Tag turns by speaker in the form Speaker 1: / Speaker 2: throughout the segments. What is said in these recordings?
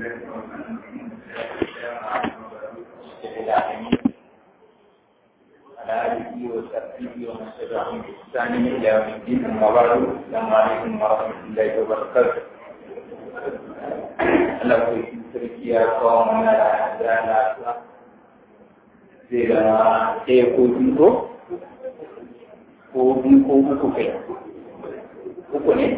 Speaker 1: على آله وصحبه ومن تبعهم بإحسان إلى يوم الدين أما بعد السلام عليكم ورحمة الله وبركاته Allah ku yi sarki ya kawo mana da lafiya zai ga ɗaya ko biyu ko ko biyu ko uku kai uku ne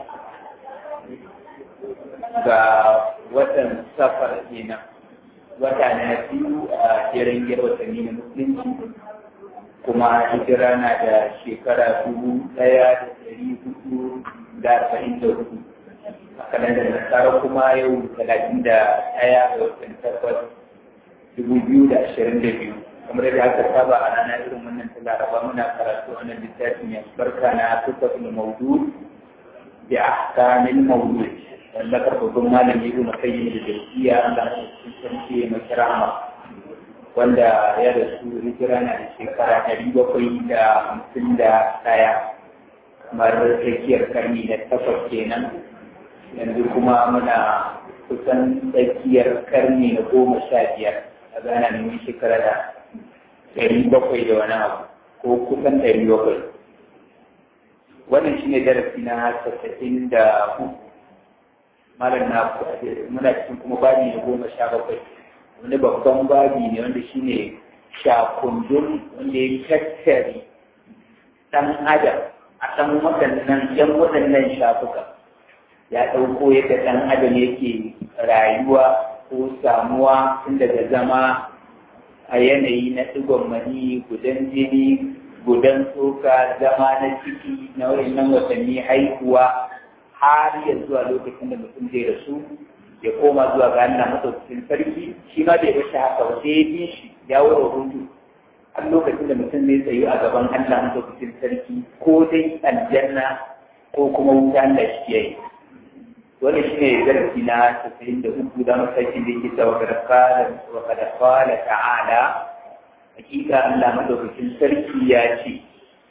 Speaker 1: ga watan safar kenan wata na biyu a jerin gir watanni na musulunci kuma hijira na da shekara dubu ɗaya da ɗari hudu da arba'in da hudu a kalandar nasara kuma yau talatin da ɗaya ga watan takwas dubu biyu da ashirin da biyu kamar yadda aka saba a rana irin wannan ta laraba muna karatu wannan littafin mai barka na tufatul maudu bi ahkamil maudu wallakar babban malami ibn qayyim da jawziya Allah ya tsanci mai kirama wanda ya rasu hijira na da shekara ɗari bakwai da hamsin da ɗaya kamar tsakiyar karni da takwas kenan yanzu kuma muna kusan tsakiyar karni na goma sha biyar a gana neman shekara da ɗari bakwai da wani abu ko kusan ɗari bakwai wannan shine darasi na casa'in da uku malam na muna cikin kuma babi na goma sha bakwai wani babban babi ne wanda shine shakundun wanda ya tattare ɗan adam a ɗan waɗannan ɗan waɗannan shafuka ya ɗauko yadda ɗan adam yake rayuwa ko samuwa tun daga zama a yanayi na ɗigon mani gudan jini gudan tsoka zama na ciki na waɗannan watanni haihuwa har ya zuwa lokacin da mutum zai rasu ya koma zuwa ga Allah madaukakin sarki shi ma bai bashi haka ba sai ya bi shi ya wura hudu har lokacin da mutum zai tsayu a gaban Allah madaukakin sarki ko dai aljanna ko kuma wuta Allah shi yayi wannan shine darasi na 93 da masakin da yake cewa kada qala wa kada qala ta'ala hakika Allah madaukakin sarki ya ce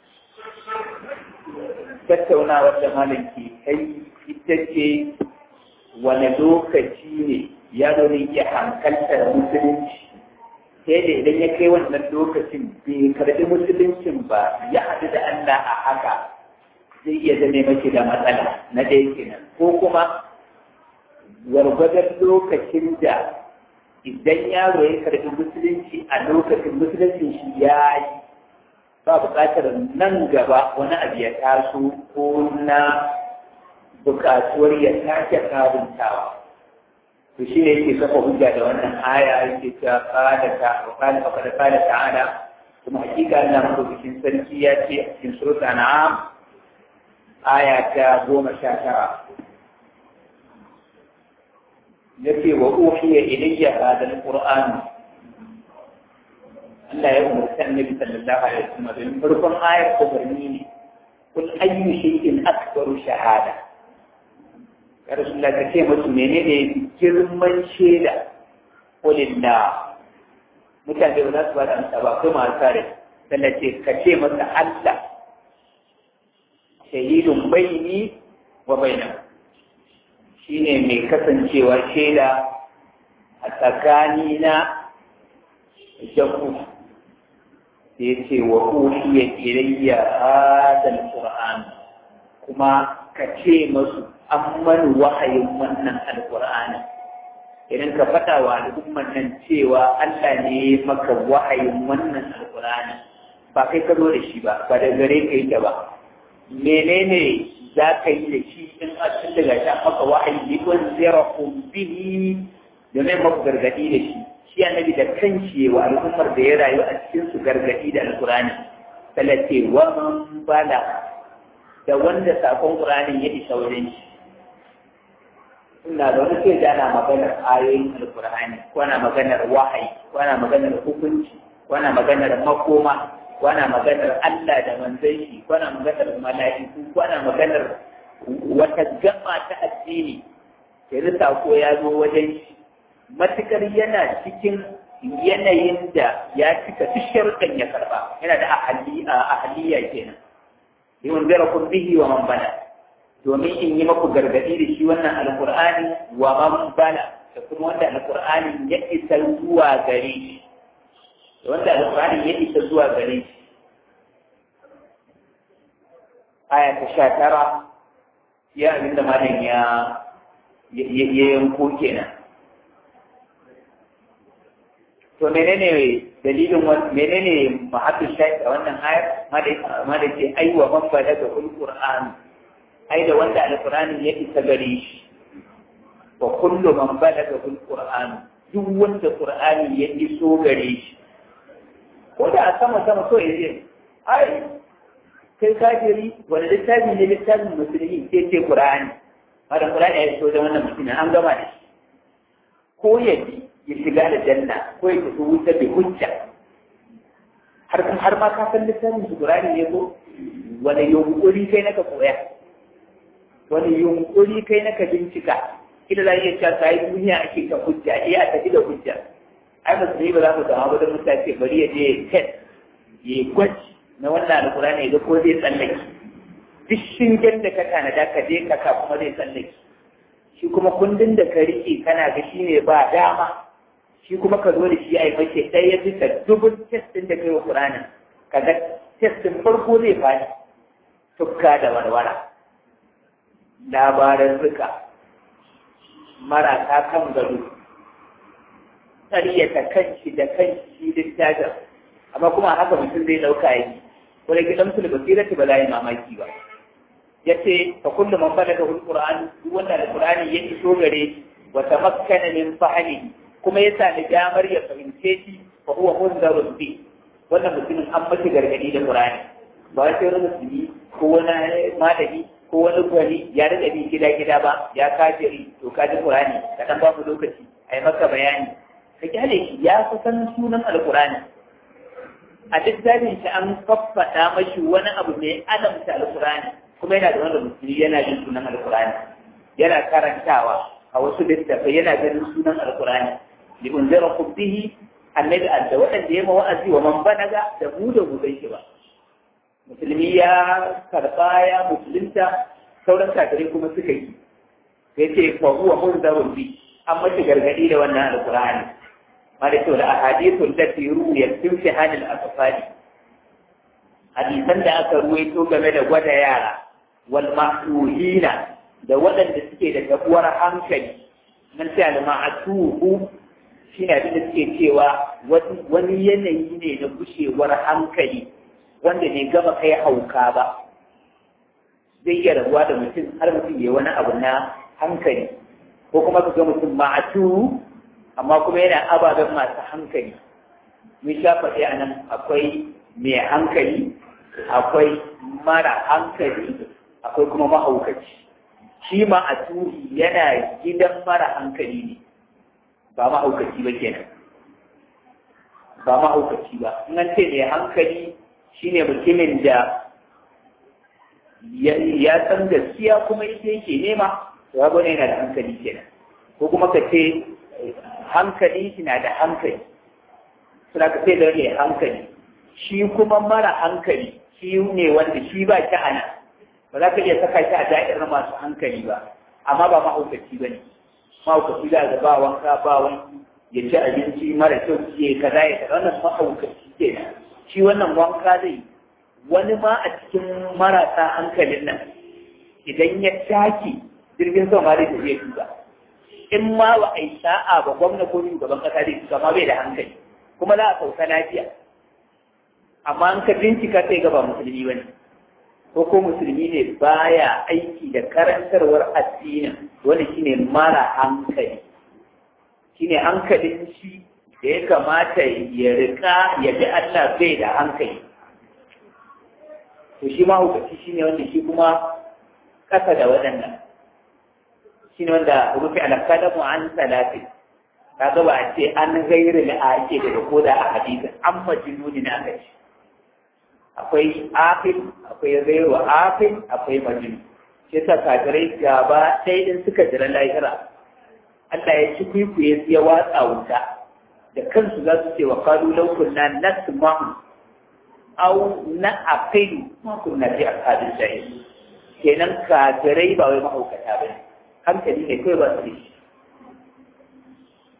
Speaker 1: tattaunawar da malam ke kai ita ce wane lokaci ne yaro ne iya hankaltar musulunci sai da idan ya kai wannan lokacin bai karbi musuluncin ba ya haɗu da Allah a haka zai iya zame mace da matsala na ɗaya kenan ko kuma gwargwadon lokacin da idan yaro ya karbi musulunci a lokacin musuluncin shi ya yi ba buƙatar nan gaba wani abu ya taso ko na buƙatuwar ya sake sabuntawa to shi ne yake kafa hujja da wannan aya yake ta kada ta kada kada kada ta'ala kuma hakika Allah madaukakin sarki ya ce a cikin surat an'am aya ta goma sha tara yake wa uhiya ilayya hadha alquran Allah ya umarci annabi sallallahu alaihi wasallam don farkon ayar umarni ne kul ayyu shay'in akbaru shahada ya rasulullah ka ce musu menene girman shaida kulilla mutane ba za su ba da amsa ba kai masu tare sannan ce ka ce masa Allah shahidun baini wa baina shine mai kasancewa shaida a tsakanina da ku ya ce wa uhiya ilayya hadal qur'an kuma ka ce masu an mani wahayin wannan alqur'ani idan ka faɗa wa al'umman nan cewa Allah ne maka wahayin wannan alqur'ani ba kai ka zo da shi ba ba da gare ka yi ba menene za ka yi da shi in a cikin daga sha maka wahayi ne wani zira bihi domin maku gargaɗi da shi shi annabi da kanshi wa al'ummar da ya rayu a cikin su gargadi da alqur'ani talace wa man bala da wanda sakon qur'anin ya isa wajen shi ina da wani ke ana maganar ayoyin alqur'ani ko ana maganar wahayi ko ana maganar hukunci ko ana maganar makoma ko ana maganar Allah da manzon shi ko ana maganar mala'iku ko ana maganar wata gaba ta addini sai sako ya zo wajen shi matukar yana cikin yanayin da ya cika duk sharuɗan ya karba yana da ahaliya kenan yawan zara kun bihi wa man bala domin in yi maku gargaɗi da shi wannan alkur'ani wa man bala da kuma wanda alqur'ani ya isa zuwa gare shi da wanda alqur'ani ya isa zuwa gare shi aya ta sha tara ya abin da malam ya ya yanko kenan to menene dalilin menene mahabbin shayi a wannan ayar ma da ce ai wa man balaga alquran ai da wanda alqur'ani ya isa gare shi wa kullu man balaga alquran duk wanda qur'ani ya iso gare shi ko da a sama sama so yace ai kai kafiri wani littafi ne littafin musulmi sai ce qur'ani madan qur'ani ya iso da wannan mutumin an gama da shi ko ya bi ya shiga da janna ko ya tafi wuta bai hujja har har ma ka san littafin su qur'ani ne ko wani yunkuri kai naka koya wani yunkuri kai naka bincika kila za iya cewa sai duniya ake ta hujja eh a tafi da hujja ai ba sai ba za mu dawo da mutane bari ya je test ya gwaji na wannan alqur'ani ga ko zai tsallake duk shingen da ka tanada ka je ka ka kuma zai tsallake shi kuma kundin da ka rike kana ga shi ne ba dama shi kuma ka zo da shi a yi mace ɗaya bisa dubun testin da kai wa ƙuranin ka ga testin farko zai faɗi tukka da warwara labaran rika marasa kan gado ƙaryata kanshi da kanshi littafin amma kuma haka mutum zai ɗauka yi ko da gidan su da basirati ba za yi mamaki ba ya ce fa kullu man balaga alquran duk wanda alqurani ya iso gare wa tamakkana min fahmi kuma ya sami damar ya fahimce shi fa huwa munzarun bi wannan mutumin an mace gargadi da qur'ani ba sai wani musulmi ko wani malami ko wani gwani ya riga bi gida gida ba ya kafiri to ka ji qur'ani ka dan ba mu lokaci ai maka bayani ka kyale shi ya kusan sunan alqurani a littafin shi an faffaɗa mashi wani abu mai alamta alqurani kuma yana da wanda musulmi yana jin sunan alkurani yana karantawa a wasu littafai yana ganin sunan alkurani li unzira bihi annabi da waɗanda ya wa'azi wa man banaga da mu da mu shi ba musulmi ya karba ya musulunta sauran kafirai kuma suka yi sai ce fa huwa munzarun bi an mace gargadi da wannan alkurani ma da cewa ahadithu allati ruwiyat fi fihanil atfali hadisan da aka ruwaito game da gwada yara wal ma'tuhina da waɗanda suke da tabuwar hankali nan sai al ma'tuhu shine abin da suke cewa wani yanayi ne na gushewar hankali wanda ne gama kai hauka ba zai iya rabuwa da mutum har mutum ya wani abu na hankali ko kuma ka ga mutum ma'atu amma kuma yana ababen masu hankali mun sha faɗi a nan akwai mai hankali akwai mara hankali akwai kuma mahaukaci shi ma a turi yana gidan mara hankali ne ba mahaukaci ba kenan ba mahaukaci ba in an ce mai hankali shine mutumin da ya san gaskiya kuma ita yake nema ya bane yana da hankali kenan ko kuma ka ce hankali shi na da hankali suna ka ce da mai hankali shi kuma mara hankali shi ne wanda shi ba shi ana ba za ka iya saka shi a da'irar masu hankali ba amma ba mahaukaci ba ne mahaukaci za ga ba wanka ba wanki ya ci abinci mara kyau ce kaza ya kaza wannan mahaukaci ke shi wannan wanka zai wani ma a cikin marasa hankalin nan idan ya taki jirgin sama ma zai tafiya tuba in ma ba a yi sa'a ba gwamna ko shugaban kasa zai tuba ma bai da hankali kuma za a sauka lafiya amma an ka bincika sai ga ba musulmi bane ko ko musulmi ne baya aiki da karantarwar addinin wanda shine mara hankali shine hankalin shi da ya kamata ya rika ya bi Allah bai da hankali to shi ma hukaci shine wanda shi kuma kasa da waɗannan shine wanda rufi alakadamu an salatin kaga ba a ce an gairi da ake daga koda a hadisin an majnuni na aka ce akwai afil akwai gairu afil akwai majnun shi yasa kafirai gaba ɗaya din suka jira lahira Allah ya ci kwikwiye ya watsa wuta da kansu za su ce wa kalu law kunna nasma'u aw na'qilu ma kunna fi ashabil jahil kenan kafirai ba wai mahaukata bane hankali ne kai ba su da shi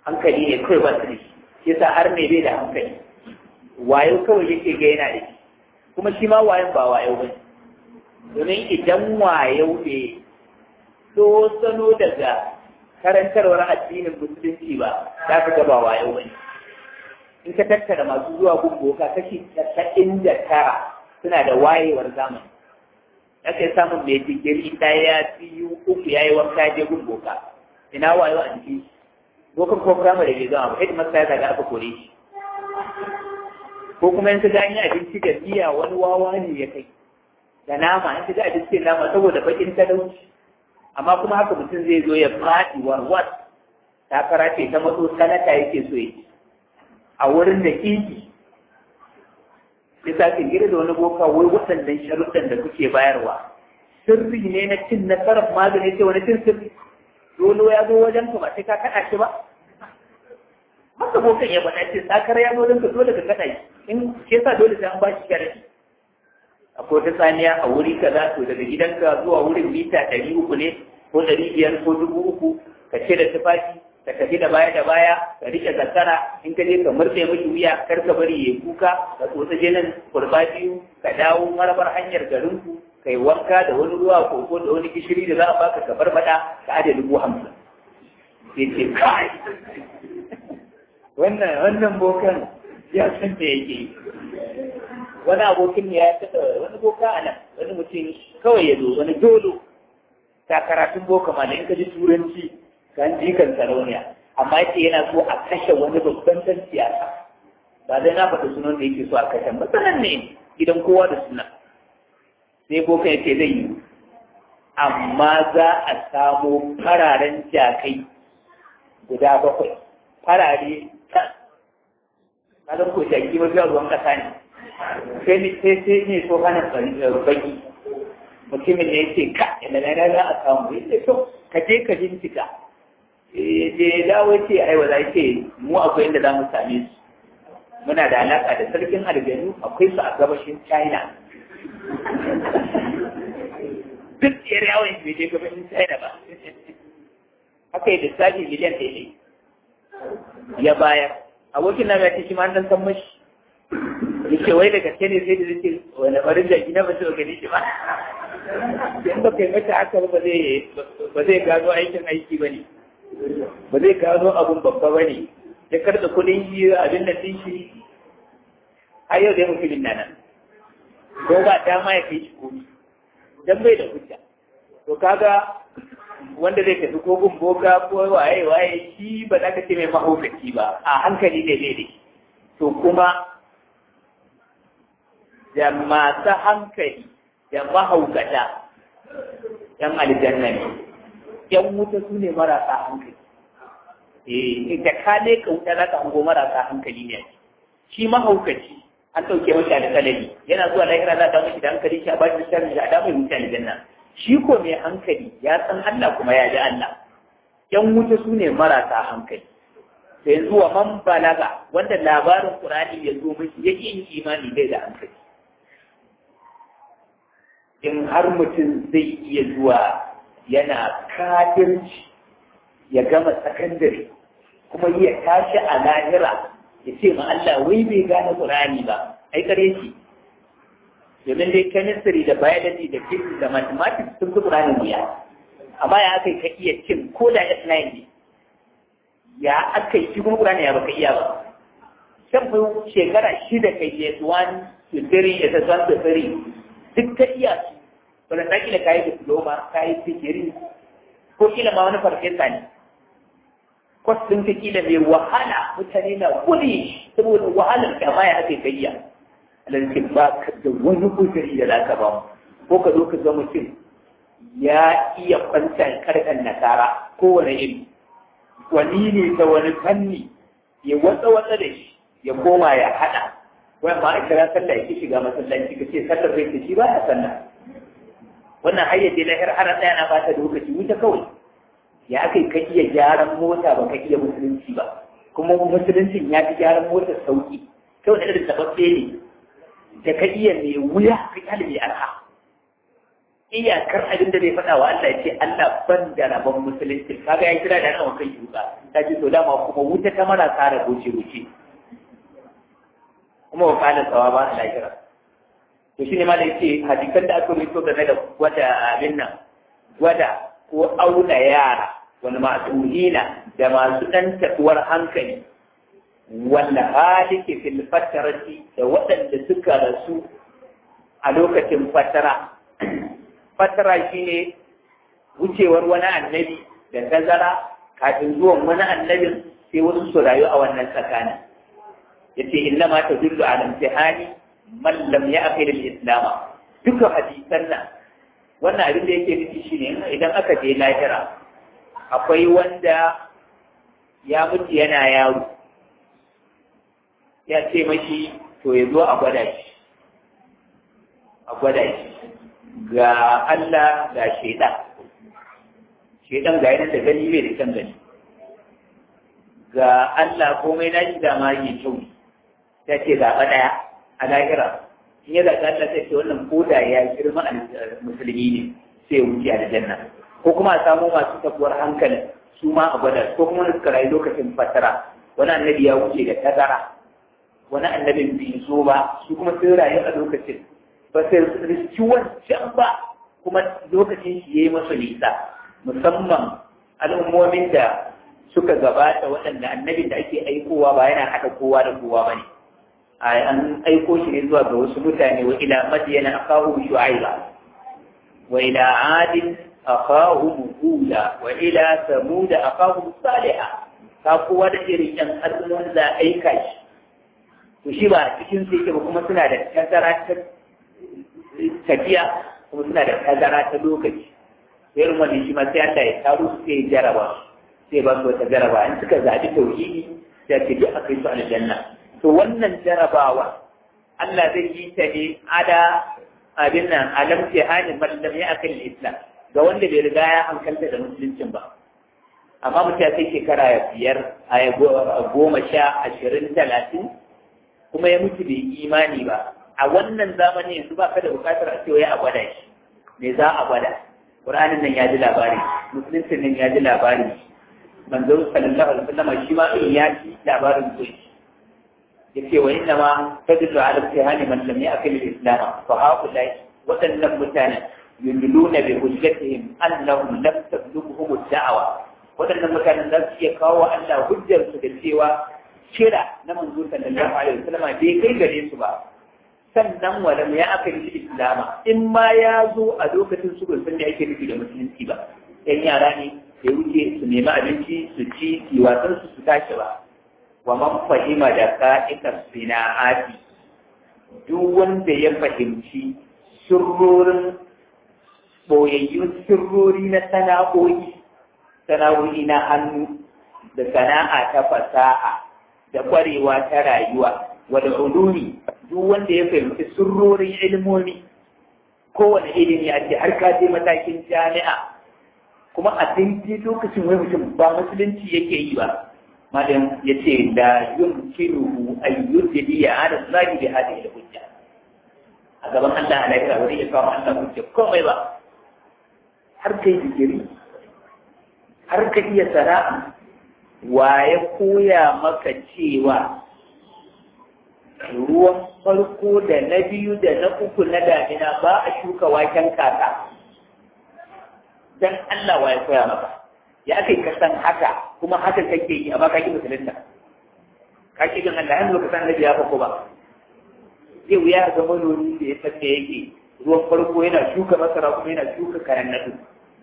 Speaker 1: hankali ne kawai ba su da shi yasa har mai bai da hankali wayo kawai yake ga yana da shi kuma shi ma wayon ba wayo ba domin idan wayo ne so sano daga karantarwar addinin musulunci ba za ka ga ba wayo ba in ka tattara masu zuwa gumboka kashi casa'in da tara suna da wayewar zamani aka samun mai digiri ɗaya biyu uku ya yi wanka je gumboka ina wayo a jiki bokan ko firamare bai zama ba hidin masa ya zaga aka kore shi ko kuma in ka ga an yi abinci da miya wani wawa ne ya kai da nama in ka ga abinci da nama saboda bakin talauci amma kuma haka mutum zai zo ya faɗi warwar takara ce ta matso sanata yake so ya a wurin da kiki bisa gira da wani boka wai waɗannan sharuɗan da kuke bayarwa sirri ne na cin nasarar magani sai wani cin sirri dole ya zo wajen ka ba sai ka kaɗa shi ba haka bokan ya faɗa ce sakar ya zo wajen ka dole ka kaɗa shi in ke sa dole sai an ba shi sharadi akwai wata tsaniya a wuri kaza to daga gidanka zuwa wurin mita ɗari uku ne ko ɗari biyar ko dubu uku ka ce da tufafi ka tafi da baya da baya ka rike zakara in ka je ka murɗe miki wuya kar ka bari ya kuka ka tsotsa jinin kurba biyu ka dawo marabar hanyar garinku kai wanka da wani ruwa koko da wani gishiri da za a baka ka barbada ka ajiye dubu hamsin sai ce kai wannan wannan bokan ya san me yake yi wani abokin ya taɓa wani boka a nan wani mutum kawai ya zo wani dolo ta karatun boka ma da in ka ji turanci kan jikan sarauniya amma yace yana so a kashe wani babban dan siyasa ba zai na faɗi sunan da yake so a kashe ba sanan ne gidan kowa da sunan sai boka ya ce zai yi amma za a samo fararen jakai guda bakwai farare kan kaga ko jaki mafi ruwan kasa ne sai ne sai sai ne so hana baki mutumin ne yake ka ina na za a samu yace to ka je ka bincika je dawo ce ai wa zai ce mu akwai inda za mu same su muna da alaka da sarkin aljanu akwai su a gabashin china duk yar yawon bai je gabashin china ba haka yi lissafi miliyan ɗaya ne ya bayar abokin na mai shi ma an san mashi yake wai da gaske ne sai da zai wani farin jaki na ba su gani shi ba in ba kai mata haka ba zai gano aikin aiki ba ne ba zai gano abun babba ba ne ya karɓa kudin shi abin da shi har yau zai mutumin nan ko ba dama ya kai shi komi dan bai da hujja to kaga wanda zai tafi ko gun boka ko waye waye shi ba za ka ce mai mahaukaci ba a hankali ne ne to kuma da masu hankali da mahaukata yan aljanna ne yan wuta su ne marasa hankali eh da ka ne ka wuta za ka hango marasa hankali ne shi mahaukaci an ɗauke mashi alƙalami yana zuwa lahira za ta mashi da hankali shi a ba shi sharri a damar wuta aljanna shi ko mai hankali ya san Allah kuma ya ji Allah yan wuta su ne marasa hankali sai zuwa man balaga wanda labarin Qur'ani ya zo mashi yake yin imani bai da hankali in har mutum zai iya zuwa yana kafirci ya gama sakandare kuma ya tashi a lahira ya ce ma Allah wai bai gane Qur'ani ba ai kare shi domin dai chemistry da biology da physics da mathematics sun fi Qur'ani wuya amma ya aka ka iya cin ko da S9 ne ya aka yi shi kuma Qur'ani ya baka iya ba shan fi shekara shida kai S1 to 3 S1 to 3 duk ka iya su wanda ta kila kayi diploma kayi fikiri ko kila ma wani farfesa ne kwas ɗin ka kila mai wahala mutane na kuli saboda wahalar da ma ya aka yi iya alalci ba ka da wani kujeri da za ka ba ko ka zo ka ga mutum ya iya kwanta karkan nasara kowane iri wani ne ta wani fanni ya watsa watsa da shi ya koma ya haɗa wai ma a kira sallah ya shiga masallaci ka ce sallar zai shi ba ya sallah wannan hayyace lahir har tsaya na bata lokaci wuta kawai ya aka ka iya gyaran mota ba ka iya musulunci ba kuma musuluncin ya fi gyaran mota sauki kawai da irin tababbe ne da ka iya mai wuya ka kyale mai arha iyakar abin da zai faɗa wa Allah ya ce Allah ban da rabon musulunci kaga ya kira da nan kan yuka ta ce to dama kuma wuta ta mara kara goce goce kuma wa kana tsawa ba a lahira to shine ma da yace hadisan da aka rubuto game da gwada abin nan gwada ko auna yara wani ma'asuhina da masu ɗan taɓuwar hankali wanda halike fil fatarati da waɗanda suka rasu a lokacin fatara fatara shine wucewar wani annabi da tazara kafin zuwan wani annabin sai wasu su rayu a wannan tsakanin yace inna ma tadullu ala imtihani man lam ya'qil al-islam duka hadisan nan wannan abin da yake nufi shine idan aka je lahira akwai wanda ya mutu yana yaro ya ce mashi to ya zo a gwada shi a gwada shi ga Allah ga shaidan shaidan ga yana da gani bai da kan gani ga Allah komai na shi da ma yi kyau ta ce zaɓa ɗaya a lahira in ya zaɓa Allah sai ce wannan koda ya girma a musulmi ne sai ya wuce a janna ko kuma a samu masu tabuwar hankali su ma a gwada ko kuma suka rayu lokacin fatara wani annabi ya wuce da tazara wani annabin bai zo ba su kuma sun rayu a lokacin ba sai riski wancan ba kuma lokacin shi ya yi masa nisa musamman al'ummomin da suka gabata waɗanda annabin da ake aikowa ba yana haɗa kowa da kowa ba ne an aiko shi ne zuwa ga wasu mutane wa ila madiyana akahu shu'aiba wa ila adin akahum huda wa ila samuda akahum salihah ka kowa da irin yan al'ummomin da aika shi to shi ba cikin su yake ba kuma suna da tazara ta tafiya kuma suna da tazara ta lokaci sai irin wani shi ma sai Allah ya taro su sai jaraba sai ba su wata jaraba in suka zaɓi tauhidi sai ce duk akai su aljanna to wannan jarabawa Allah zai yi ta ne ada abin nan alam tihanin mallam ya akan islam ga wanda bai riga ya hankalta da musuluncin ba amma mutum ya kai shekara biyar a goma sha ashirin talatin kuma ya mutu bai imani ba a wannan zamani yanzu ba ka da bukatar a cewa ya a gwada shi me za a gwada Qur'anin nan ya ji labari musulunci nan ya ji labari manzo sallallahu alaihi wasallam shi ma in ya ji labarin ko shi yace wa inna ma tadullu ala imtihani man lam ya'kil al-islam fa haula wadannan mutane yudluna bi hujjatihim annahum lam tablughuhum ad-da'wa wadannan mutanen za su iya kawo Allah hujjar su da cewa kira na manzo sallallahu alaihi wasallam bai kai gare su ba sannan walam ya aka yi islama in ma ya zo a lokacin su san da ake nufi da musulunci ba yan yara ne ya wuce su nemi abinci su ci su wasan su su tashi ba wa man fahima da ka'ikar sina'ati duk wanda ya fahimci sirrorin boyayyun sirrori na sana'o'i sana'o'i na hannu da sana'a ta fasaha da kwarewa ta rayuwa wada ulumi duk wanda ya fahimci sirrorin ilmomi kowane ilimi a ce har ka je matakin jami'a kuma a daidai lokacin wai mutum ba musulunci yake yi ba malam ya ce da yun kiru ayyudi ya hada zagi da hada da hujja a gaban Allah a lafiya wani ya kawo Allah hujja komai ba har kai digiri har ka iya sana'a wa ya koya maka cewa ruwan farko da na biyu da na uku na damina ba a shuka waken kaka dan Allah wa ya koya maka ya kai ka san haka kuma haka kake yi amma kake musulunta ka ki gan Allah yanzu ka san da ya fako ba zai wuya ga manomi da ya san me yake ruwan farko yana shuka masara kuma yana shuka kayan nadu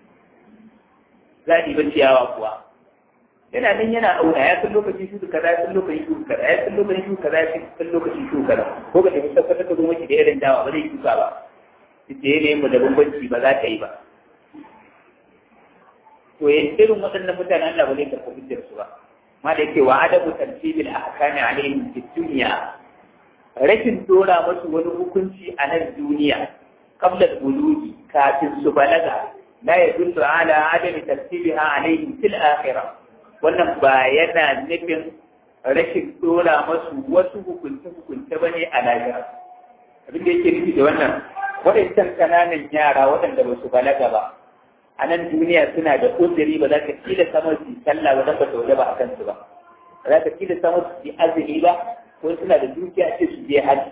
Speaker 1: zaɗi ba ciyawa kuwa yana nan yana auna ya san lokacin shuka kaza ya san lokacin shuka kaza ya san lokacin shuka kaza ya san lokacin shuka kaza ko ka tafi tabbatar da kuma da irin dawa ba zai shuka ba ita yanayin mu da bambanci ba za ta yi ba to ya irin waɗannan mutanen Allah ba zai karɓi hujjar su ba ma da yake wa adabu tartibil ahkami alaihim fi dunya rashin dora musu wani hukunci a nan duniya qabla al-bulugi kafin su balaga la yadullu ala adami tartibiha alaihim fil akhirah wannan ba yana nufin rashin dora masu wasu hukunce-hukunce ba ne a lahira abin da yake nufi da wannan waɗancan ƙananan yara waɗanda ba su balaga ba a nan duniya suna da uzuri ba za ka kila samar su sallah ba don ba ta ba a kansu ba ba za ka kila samar su azumi ba ko suna da dukiya ce su je haji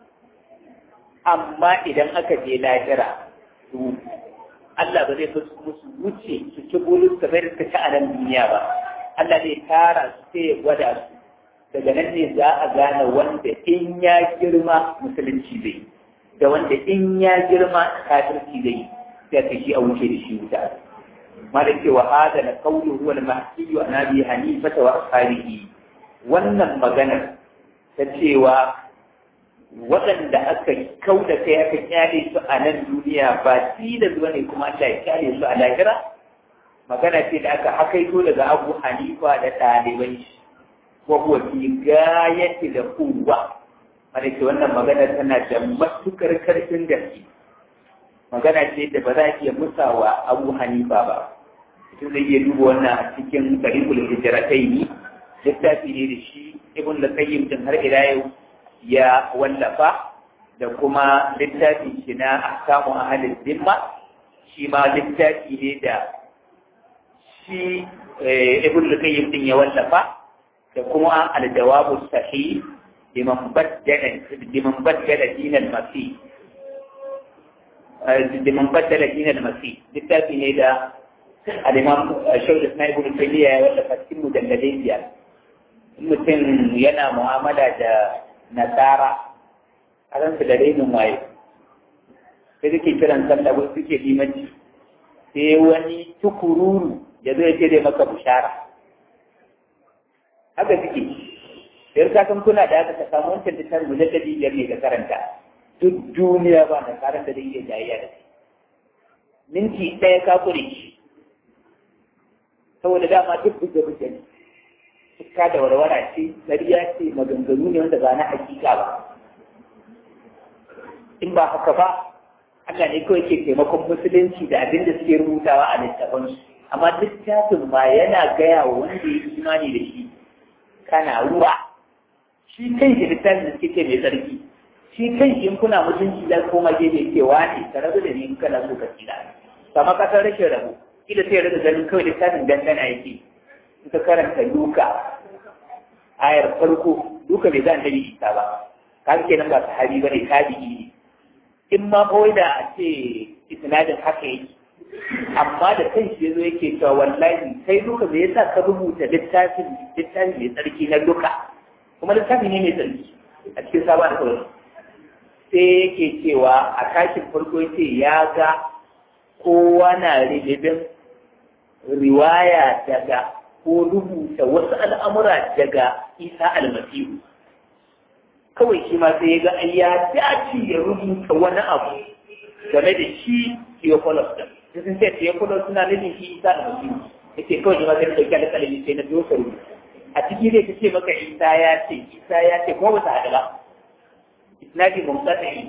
Speaker 1: amma idan aka je lahira su Allah ba zai fasu musu wuce su ci bulus kamar da suka ci a nan duniya ba Allah zai tara su sai ya gwada su daga nan ne za a gane wanda in ya girma musulunci zai da wanda in ya girma kafirci zai sai ka shi a wuce da shi wuta malik ce wa hada na qawlu huwa al-mahdi wa nabi hanifa wa ashabihi wannan maganar ta cewa waɗanda aka kau da kai aka kyale su a nan duniya ba tilas bane kuma Allah ya kyale su a lahira magana ce da aka hakaito daga Abu Hanifa da ɗaliban shi wa huwa fi gayati da quwwa mana ce wannan magana tana da matukar karfin gaske magana ce da ba za a iya musawa Abu Hanifa ba mutum zai iya duba wannan a cikin Tariqul Hijratayn littafi ne da shi Ibn Al-Qayyim din har ila yau ya wallafa da kuma littafi shi na ahkamu ahalin zimma shi ma littafi ne da shi ibn al-qayyim din ya wallafa da kuma al-jawabu sahih liman baddala liman baddala din al-masih liman baddala din al-masih littafi ne da al-imam shaykh ismail ibn taymiya ya wallafa cikin mujalladai biyar mutum yana mu'amala da nasara a ran da rainin waye sai suke kiran sallah wasu suke limanci sai wani tukururu ya zo ya ce dai maka bushara haka suke sai ka san kuna da haka ka samu wancan da tarin mujalladi biyar ne ka karanta duk duniya ba na karanta da iya jayayya da kai minti ɗaya ka kure shi saboda dama duk buge-buge ne cika da warwara ce ƙarya ce maganganu ne wanda ba na hakika ba in ba haka ba Allah ne kawai ke taimakon musulunci da abin da suke rubutawa a littafansu amma littafin ma yana gaya wa wanda ya imani da shi kana ruwa shi kan shi littafin da suke ce mai tsarki shi kan shi in kuna mutunci za koma gefe cewa ne ka rabu da ni in kana so ka tsira kama kasar rashin rabu kila sai rika ganin kawai littafin dangana yake in ka karanta duka ayar farko duka bai zan nabi isa ba kaga kenan ba sahabi bane tabi'i ne in ma kawai da a ce isnadin haka yake amma da kan shi yazo yake cewa wallahi sai duka me yasa ka rubuta littafin littafin mai tsarki na duka kuma littafi ne mai tsarki a cikin sabon kawai sai yake cewa a kashin farko yace ya ga kowa na rilibin riwaya daga ko rubuta wasu al'amura daga isa almasihu kawai shi ma sai ya ga ai ya dace ya rubuta wani abu game da shi Theophilus din sun ce Theophilus suna nufin shi isa almasihu yake kawai shi ma sai dauki alƙalami sai na dosa rubuta a ciki zai ce maka isa ya ce isa ya ce kuma ba ta haɗu ba isnadi mumtsatsai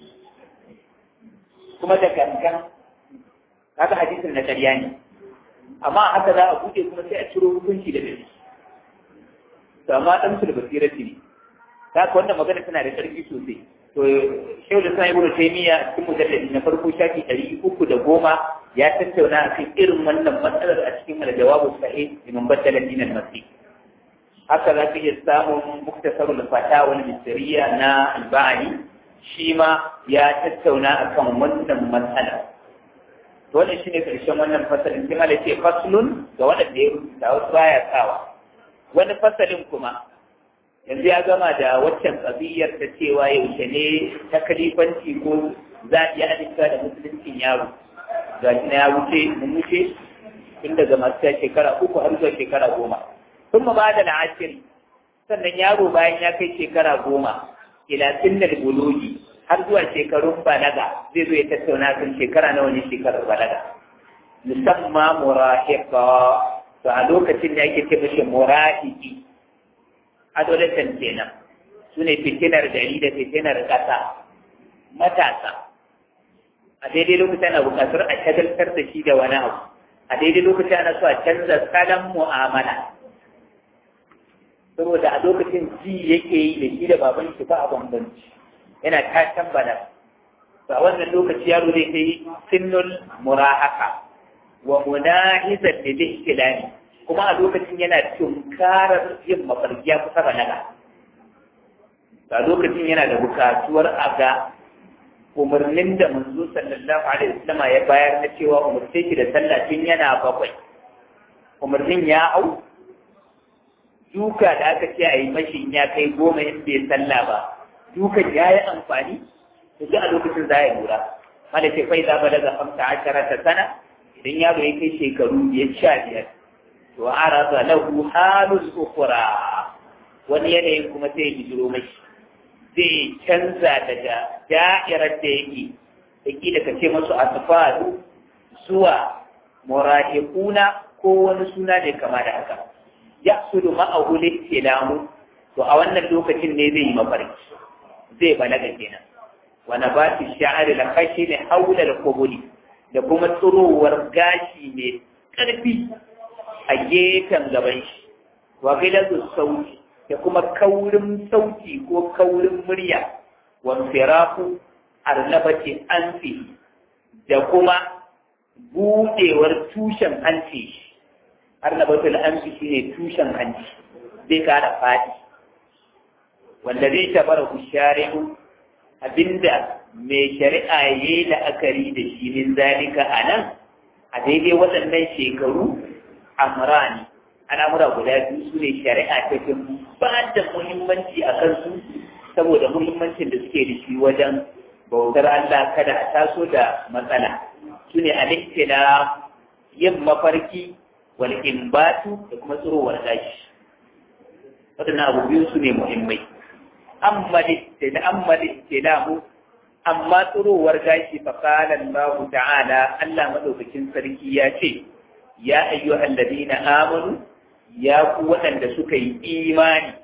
Speaker 1: kuma da gangan kaga hadisin na ƙarya ne amma haka za a buɗe kuma sai a ciro hukunci da dare to amma dan su da basirati ne haka wannan magana tana da ƙarfi sosai to shehu da sa ibnu taymiya cikin mujalladi na farko shafi ɗari uku da goma ya tattauna a kan irin wannan matsalar a cikin al-jawabu sahih liman baddala dinan masih haka za ka iya samun muktasarul fatawa al-misriya na al-ba'ani shi ma ya tattauna akan wannan matsala wannan shine karshen wannan fasalin sai mala ce faslun ga waɗanda ya rubuta wasu baya tsawa wani fasalin kuma yanzu ya gama da waccan ƙabiyar ta cewa yaushe ne ta kalifanci ko za a iya adinka da musuluncin yaro ga shi na ya wuce mun wuce tun daga masu shekara uku har zuwa shekara goma sun ba da la'ashiri sannan yaro bayan ya kai shekara goma ila sinnal bulugi har zuwa shekarun balaga zai zo ya tattauna kan shekara nawa ne shekarar balaga musamman murahiqa to a lokacin da ake ce mishi murahiki adolescent kenan su ne fitinar gari da fitinar ƙasa matasa a daidai lokacin ana buƙatar a shagaltar da shi da wani abu a daidai lokacin ana so a canza salon mu'amala saboda a lokacin ji yake yi da shi da baban shi ba a bambanci yana tashan bala ba wannan lokaci yaro zai kai sinnul murahaka wa munahizat lil ihtilali kuma a lokacin yana tunkarar yin mafarki ya kusa balaga a lokacin yana da bukatuwar a ga umarnin da manzo sallallahu alaihi wasallam ya bayar na cewa umarce ki da sallah tun yana bakwai umarnin ya hau duka da aka ce a yi mashi ya kai goma in bai sallah ba dukan ya yi amfani to a lokacin za ya lura mala ce fai za balaga hamsa ashara ta sana idan yaro ya kai shekaru biyar sha biyar to arada lahu halul ukhra wani yanayin kuma sai ya bijiro mashi zai canza daga da'irar da yake yake da kace masu asfalu zuwa murahiquna ko wani suna da kama da haka ya sudu ma'ahu listilamu to a wannan lokacin ne zai yi mafarki zai balaga kenan wa nabati sha'ari la khashil hawla al-qubuli da kuma tsirowar gashi mai karfi a gefen gaban shi wa giladu sauti da kuma kaurin sauti ko kaurin murya wa firaku arnabati anfi da kuma budewar tushen hanci arnabatul anfi shine tushen hanci zai kara fadi wanda zai tabara shari'u abinda mai shari'a yayi la'akari da shi min zalika anan a daidai waɗannan shekaru amrani al'amura guda biyu su ne shari'a ta fi ba da muhimmanci a kansu saboda muhimmancin da suke da shi wajen bautar Allah kada a taso da matsala su ne a da yin mafarki wal imbatu da kuma tsirowar gashi waɗannan abu biyu su ne muhimmai amma da amma da amma tsirowar gashi fa qala Allah ta'ala Allah madaukakin sarki ya ce ya ayyuhal ladina amanu ya ku waɗanda suka yi imani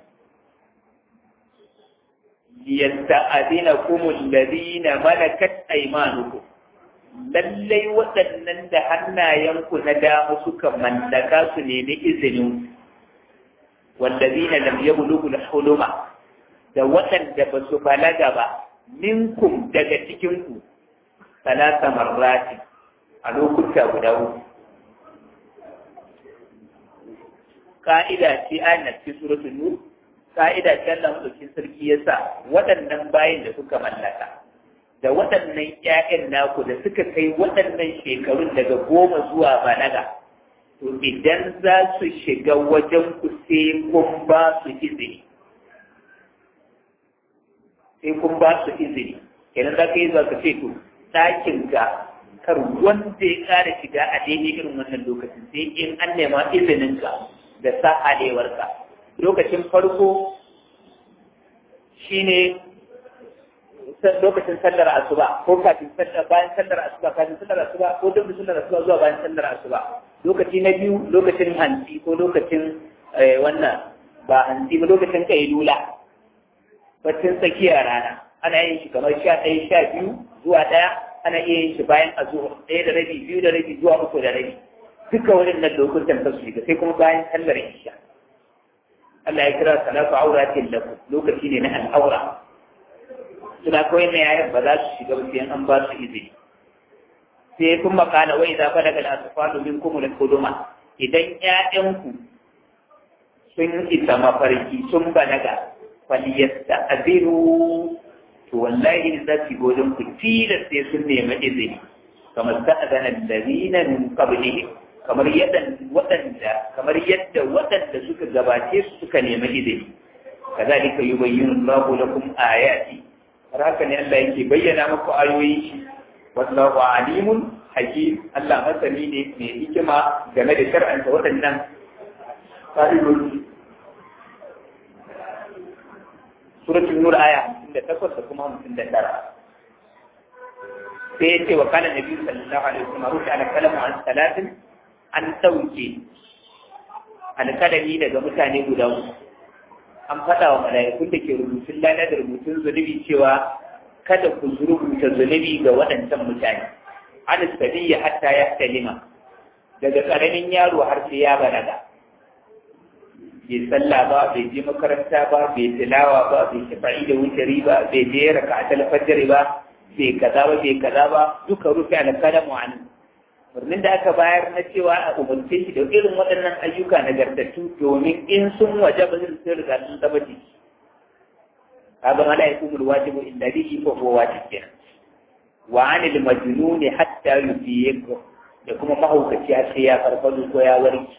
Speaker 1: liyasta'adina kumul ladina malakat aymanukum lallai waɗannan da hannayenku na dama suka mallaka su nemi izinin wallazina lam yablughu huluma da waɗanda ba su balaga ba minkum daga cikin ku salasa marrati a lokuta guda uku ka'ida ce ayat cikin suratul nur ka'ida ce Allah madaukin sarki ya sa waɗannan bayin da suka mallaka da waɗannan ƴaƴan naku da suka kai waɗannan shekarun daga goma zuwa balaga to idan za su shiga wajen ku sai kun ba su izini sai kun ba su izini kenan za ka yi za ka ce to ɗakin ka kar wanda ya ƙara shiga a daidai irin wannan lokacin sai in an nema izinin ka da sa'alewarka lokacin farko shine lokacin sallar asuba ko kafin sallar bayan sallar asuba kafin sallar asuba ko duk sallar asuba zuwa bayan sallar asuba lokaci na biyu lokacin hanci ko lokacin wannan ba hanci ba lokacin kailula baccin tsakiyar rana ana yin shi kamar sha ɗaya sha biyu zuwa ɗaya ana iya yin shi bayan azuhur ɗaya da rabi biyu da rabi zuwa uku da rabi duka waɗannan lokutan ta su shiga sai kuma bayan sallar isha Allah ya kira salatu auratin lakum lokaci ne na al'aura suna kawai na yayin ba za su shiga ba sai an ba su izini sai kun makala wai za ba daga asfalu min kuma da kuduma idan ƴaƴanku sun isa mafarki sun balaga faliyasta aziru to wallahi za su godin ku tilas sai sun nemi izini kamar sa'adana allazina min qablihim kamar yadda waɗanda kamar yadda waɗanda suka gabace su suka nemi izini kazalika yubayyinu Allahu lakum ayati har haka ne Allah yake bayyana muku ayoyi shi wallahu alimun hakim Allah masani ne mai hikima game da shar'anta waɗannan fa'idoji suratul nur aya 58 da kuma 59 sai yace wa kana nabi sallallahu alaihi wasallam rufi ala kalamu an salatin an sauke alkalami daga mutane guda uku an faɗa wa mala'ikun da ke rubutun lana da rubutun zunubi cewa kada ku rubuta zunubi ga waɗancan mutane an sabiya hatta ya kalima daga ƙaramin yaro har sai ya balaga bai sallah ba bai je makaranta ba bai tilawa ba bai shafa'i da wutari ba bai je raka a talfajari ba bai kaza ba bai kaza ba duka rufe alkalamu an birnin da aka bayar na cewa a umarce shi da irin waɗannan ayyuka nagartattu domin in sun waje ba zai sun riga sun zama jiki kaga mala ya kumul wajibu inda bihi ko ko wajib kenan wa anil majnuni hatta yufiq da kuma mahaukaci har sai ya farfado ko ya warke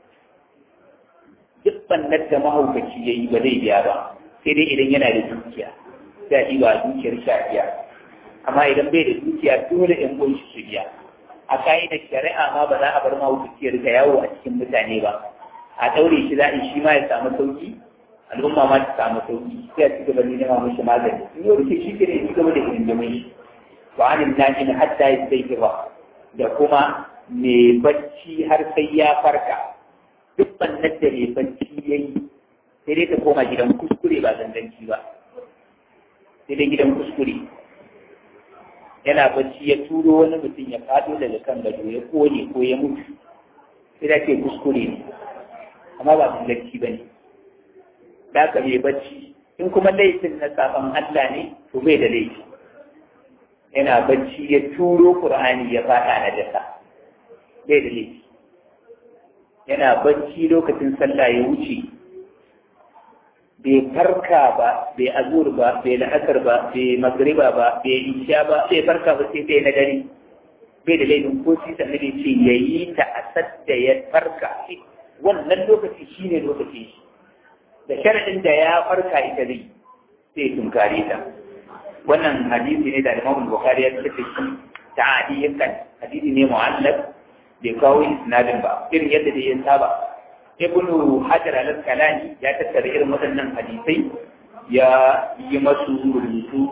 Speaker 1: duk bannar da mahaukaci yayi ba zai biya ba sai dai idan yana da dukiya sai a ɗiba dukiyar shafiya amma idan bai da dukiya dole in gun shi su biya a ka'idar shari'a ma ba za a bar mahaukaci ya riga yawo a cikin mutane ba a ɗaure shi za a shi ma ya samu sauki al'umma ma ta samu sauki sai a ci gaba da nema mishi magani in yau rike shi ke ne ci gaba da hidimin shi wa anin najin hatta ya sai ba da kuma mai bacci har sai ya farka duk bannan da mai bacci ya yi sai dai ta koma gidan kuskure ba zanganci ba sai dai gidan kuskure yana bacci ya turo wani mutum ya fado daga kan gado ya kone ko ya mutu sai da ke kuskure ne amma ba zanganci ba ne da ka mai bacci in kuma laifin na sabon Allah ne to bai da laifi yana bacci ya turo Qur'ani ya fada na dasa bai da laifi yana bacci lokacin sallah ya wuce bai farka ba bai azur ba bai la'akar ba bai magriba ba bai isha ba bai farka ba sai na dare bai da laifin ko shi sannan bai ce ya yi ta a sadda ya farka wannan lokaci shine lokaci shi da sharadin da ya farka ita zai sai tunkare ta wannan hadisi ne da Imam Bukhari ya tafi shi ta'adiyan hadisi ne mu'allaf bai kawo isnadin ba irin yadda da ya saba ibn hajar al-asqalani ya tattara irin waɗannan hadisai ya yi masu rubutu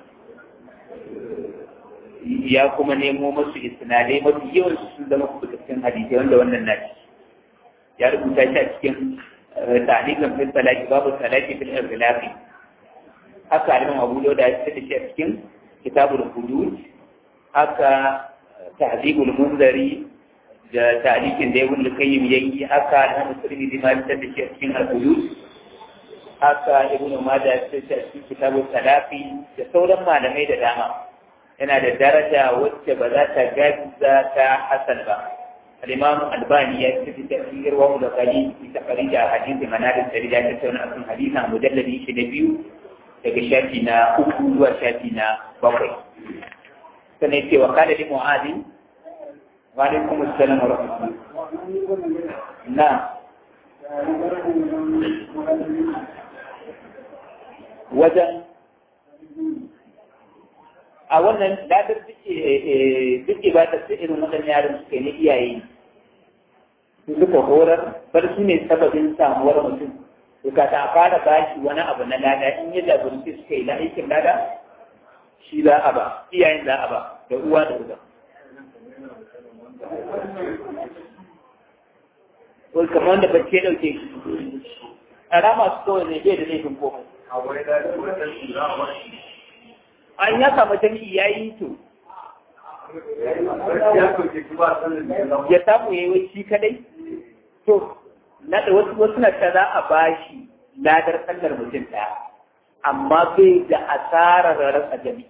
Speaker 1: ya kuma nemo masu isnadai mafi yawan su zama kubutattun hadisai wanda wannan na ya rubuta shi a cikin ta'alikan fil salati babu salati fil irlafi haka alimam abu da ya tattara shi a cikin kitabul hudud haka tahzibul munzari da tarihin da ibn al-qayyim yayi haka da musulmi da mai da shi cikin al-quyus haka ibn majah ya ce cikin kitabu salafi da sauran malamai da dama yana da daraja wacce ba za ta gaza ta hasan ba al-imam albani ya ce cikin irwa da kali ita farija hadisi manadin sarida ta tauna akan hadisi a mujalladi shi da biyu daga shafi na uku zuwa shafi na bakwai sannan ce wa kada li mu'adin وعليكم السلام ورحمة الله نعم wajen a wannan ladar duk ba ta su irin waɗannan yaran suka yi iyaye su suka horar bar su ne sababin samuwar mutum to ka ta fara bashi wani abu na lada in ya jagoranci suka yi aikin lada shi za a ba iyayen za a ba da uwa da uba wai kamar wanda bacci ya ɗauke shi a rama su kawai ne bai da laifin komai an ya samu jami'i ya yi to ya samu ya yi wai shi kadai to na da wasu wasu na ta za a bashi ladar sallar mutum ɗaya amma bai da asarar rasa jami'i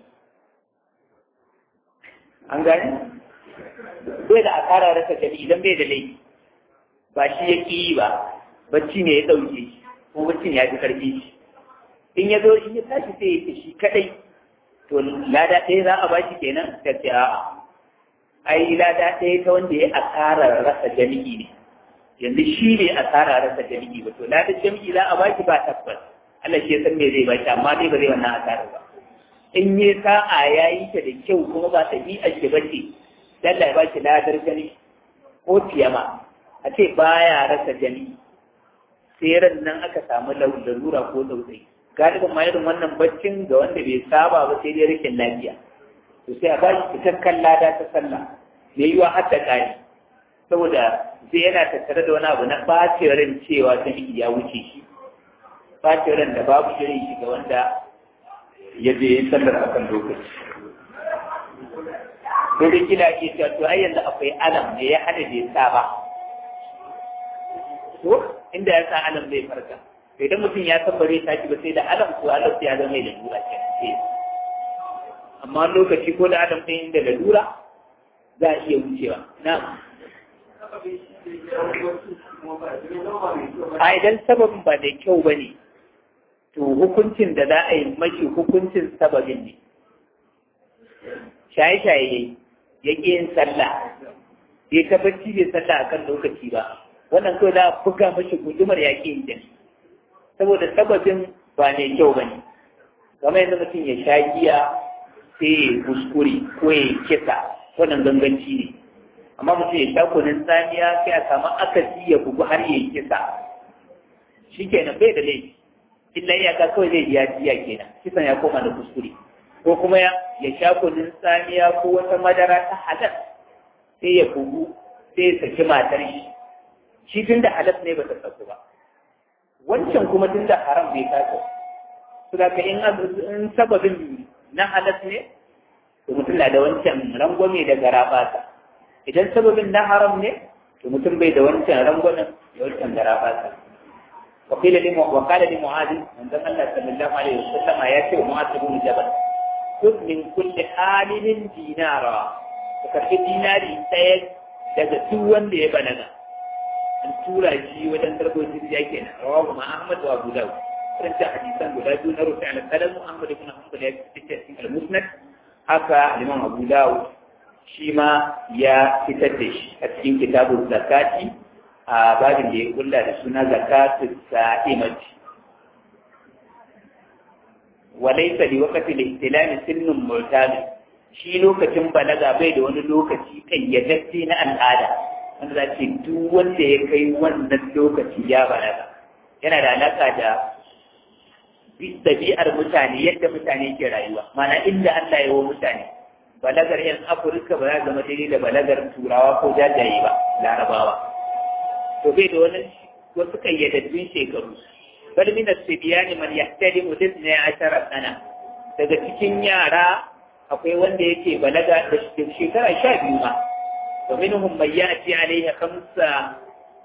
Speaker 1: an gane bai da asarar rasa jami'i idan bai da laifi ba shi ya ƙi yi ba bacci ne ya ɗauke shi ko baccin ya fi ƙarfi shi in ya zo in ya tashi sai ya ce shi kaɗai to lada ɗaya za a bashi kenan ta ce a'a ai lada ɗaya ta wanda ya asarar rasa jami'i ne yanzu shi ne asarar rasa jami'i ba to lada jami'i za a bashi ba tabbas Allah shi ya san me zai bashi amma dai ba zai wannan asarar ba in yi sa'a ya yi ta da kyau kuma ba ɗabi'ar shi ba ce Allah ya bashi ladar gani ko tiyama a ce baya rasa jami'i sai ran nan aka samu lalura ko tsautsayi galibin ma irin wannan baccin ga wanda bai saba ba sai dai rikin lafiya to sai a bashi cikakken lada ta sallah mai yiwa har da ƙari saboda sai yana tattare da wani abu na ɓacin ran cewa jami'i ya wuce shi ɓacin ran da babu shirin shi ga wanda ya je sallar akan lokaci Dole kila ke cewa to ai yanzu akwai alam ne ya hada bai sa ba ko inda ya sa alam zai farka idan mutum ya san bare tashi ba sai da alam ko alam ya zama da lura ke amma lokaci ko da adam ɗin da lalura za a iya wucewa na a idan sababin ba da kyau ba ne to hukuncin da za a yi mashi hukuncin sababin ne shaye-shaye ya ƙi yin sallah ya tabbaci bai sallah a kan lokaci ba wannan kawai za a buga mashi gudumar ya ƙi yin saboda sababin ba mai kyau ba ne kamar yadda mutum ya sha giya sai ya kuskure ko ya kisa wannan ganganci ne amma mutum ya sha kunin tsamiya sai a samu akasi ya bugu har ya kisa shi kenan bai da laifi illa iyaka kawai zai biya jiya kenan kisan ya koma da kuskure ko kuma ya sha kunin tsamiya ko wata madara ta halal sai ya bugu sai ya saki matar shi shi tun da halal ne ba ta saku ba wancan kuma tun da haram bai kasa su da in in sababin na halas ne to mutum na da wancan rangwame da garabata idan sababin na haram ne to mutum bai da wancan rangwamen da wancan garabata وقيل لي وقال لمعاذ من ذا الله صلى الله عليه وسلم ياتي معاذ بن جبل خذ من كل حامل دينارا فكرت ديناري سيد daga duk wanda ya balaga an tura shi wajen tarbo jirgiya kenan rawahu ma Ahmad wa Abu Dawud karanta hadisan guda biyu na rufi al kalam Ahmad ibn Hanbal ya fitar cikin al-Musnad haka Imam Abu Dawud shi ma ya fitar da shi a cikin kitabun zakati a babin da ya kulla da suna zakatu sa'imati walaysa li waqti al-ihtilam sinnun mu'tabi shi lokacin balaga bai da wani lokaci kayyadadde na al'ada wanda za ce duk wanda ya kai wannan lokaci ya balaga yana da alaka da ɗabi'ar mutane yadda mutane ke rayuwa mana inda Allah ya wa mutane balagar yan Afirka ba za zama daidai da balagar turawa ko jajaye ba larabawa to bai da wani wasu kayyadaddun shekaru bal min as-sibyan man yahtalimu ne ashara sana daga cikin yara akwai wanda yake balaga da shekara sha biyu ma wa minhum man ya'ti alayhi khamsa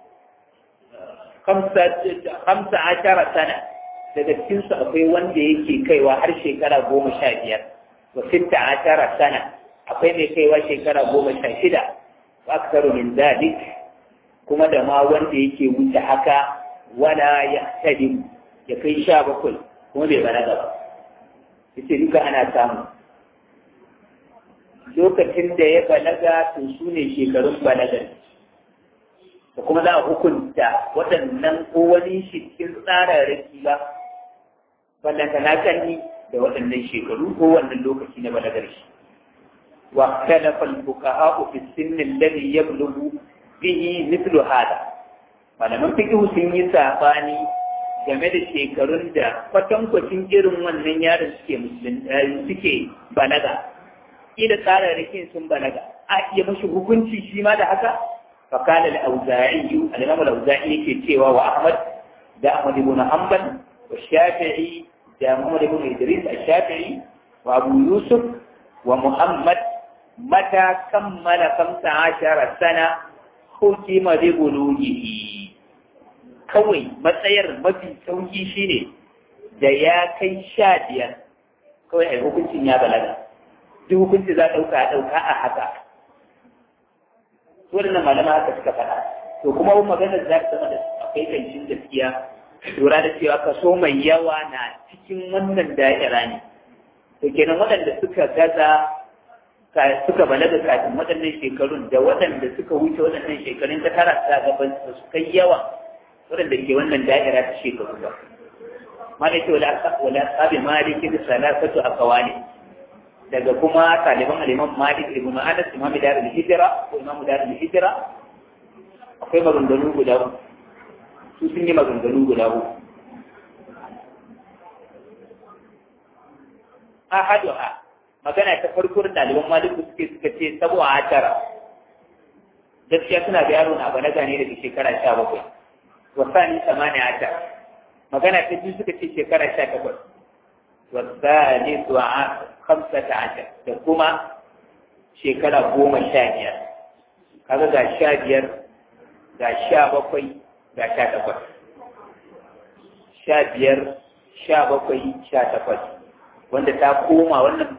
Speaker 1: khamsa khamsa ashara sana daga cikin su akwai wanda yake kaiwa har shekara goma sha biyar wa sitta ashara sana akwai mai kaiwa shekara goma sha shida wa aktaru min dalik kuma da ma wanda yake wuce haka wala yahtadim ya kai sha bakwai kuma bai balaga ba yace duka ana samu lokacin da ya balaga to su ne shekarun balagar da kuma za a hukunta waɗannan ko wani shi cikin tsararraki ba ballanta na kanni da waɗannan shekaru ko wannan lokaci na balagar shi wa talafa al-fuqaha fi sin alladhi yablughu bihi mithlu hada malaman fiqh sun yi sabani game da shekarun da kwatankwacin irin wannan yaron suke musulun suke balaga ila tsararrakin sun balaga a iya mashi hukunci shi ma da haka fakala al-auza'i al-imam al-auza'i yake cewa wa ahmad da ahmad ibn hanbal wa shafi'i da muhammad ibn idris al-shafi'i wa abu yusuf wa muhammad mata kammala 15 sana hukima bi bulughihi kawai matsayar mafi sauki shine da ya kai sha biyar kawai ai hukuncin ya balaga duk hukunci za a ɗauka a ɗauka a haka waɗannan malama haka suka faɗa to kuma wani maganar za ta zama da akwai kancin gaskiya lura da cewa kaso mai yawa na cikin wannan da'ira ne to kenan waɗanda suka gaza suka balaga kafin waɗannan shekarun da waɗanda suka wuce waɗannan shekarun ta tara ta gaban su kai yawa waɗanda ke wannan da'ira ta shekaru ba malaki wala wala sabi maliki da salasatu akawani daga kuma taliban al-imam malik ibn anas imam dar al-hijra ko imam dar al-hijra akwai maganganu guda uku su sun yi maganganu guda uku ahaduha magana ta farko da ɗaliban maliku suke suka ce sabo a tara gaskiya suna da yaro na balaga ne daga shekara sha bakwai wasani samani a tara magana ta biyu suka ce shekara sha takwas wasani su a kamsa ta ashar da kuma shekara goma sha biyar kaga ga sha biyar ga sha bakwai ga sha takwas sha biyar sha bakwai sha takwas wanda ta koma wannan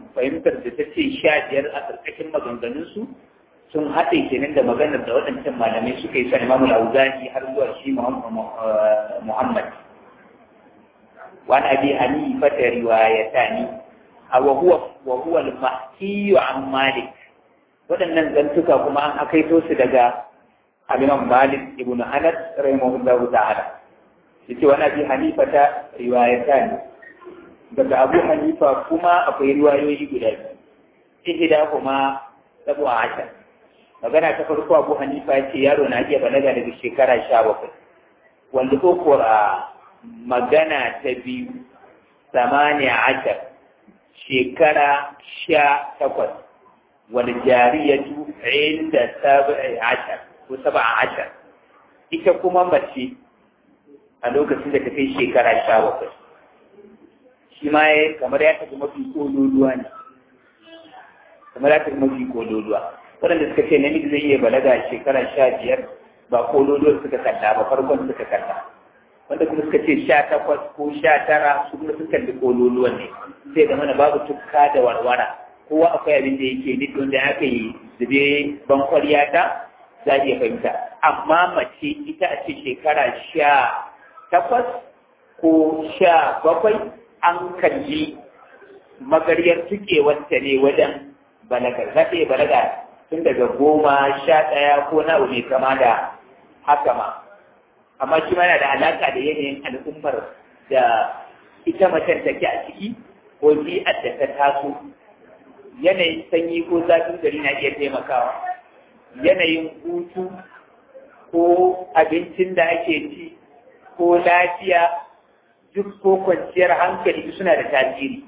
Speaker 1: fahimtar da ta ce sha biyar a ƙarƙashin maganganunsu sun haɗe kenan da maganar da waɗancan malamai suka yi sa imamu al-auza'i har zuwa shi muhammad وعن أبي حنيفة روايتان وهو وهو المحكي عن مالك waɗannan zantuka kuma an akaito su daga Imam Malik ibn Anas rahimahullahu ta'ala yace wani Abi Hanifa ta riwayatan daga Abu Hanifa kuma akwai riwayoyi guda biyu ihda kuma sabu ashar magana ta farko Abu Hanifa yace yaro na iya balaga daga shekara 17 wanda ko magana ta biyu samaniya ashar shekara sha takwas wani jariyatu inda saba'i ashar ko saba'a ashar ita kuma mace a lokacin da ta kai shekara sha bakwai shi ma ya kamar ya tafi mafi kololuwa ne kamar ya tafi mafi kololuwa waɗanda suka ce namiji zai iya balaga shekara sha biyar ba kololuwar suka kalla ba farkon suka kalla wanda kuma suka ce sha takwas ko sha tara su kuma suka kalli kololuwan ne sai da mana babu tukka da warwara kowa akwai abin da yake nufi wanda aka yi zube ban kwariya ta za iya fahimta amma mace ita a ce shekara sha takwas ko sha bakwai an kalli magaryar tukewarta ne wajen balagar za ta iya balaga tun daga goma sha ɗaya ko na mai kama da haka ma amma shi ma yana da alaƙa da yanayin al'ummar da ita macen take a ciki ko bi'ar da ta taso yanayin sanyi ko zafin gari na iya taimakawa yanayin hutu ko abincin da ake ci ko lafiya duk ko kwanciyar hankali suna da tasiri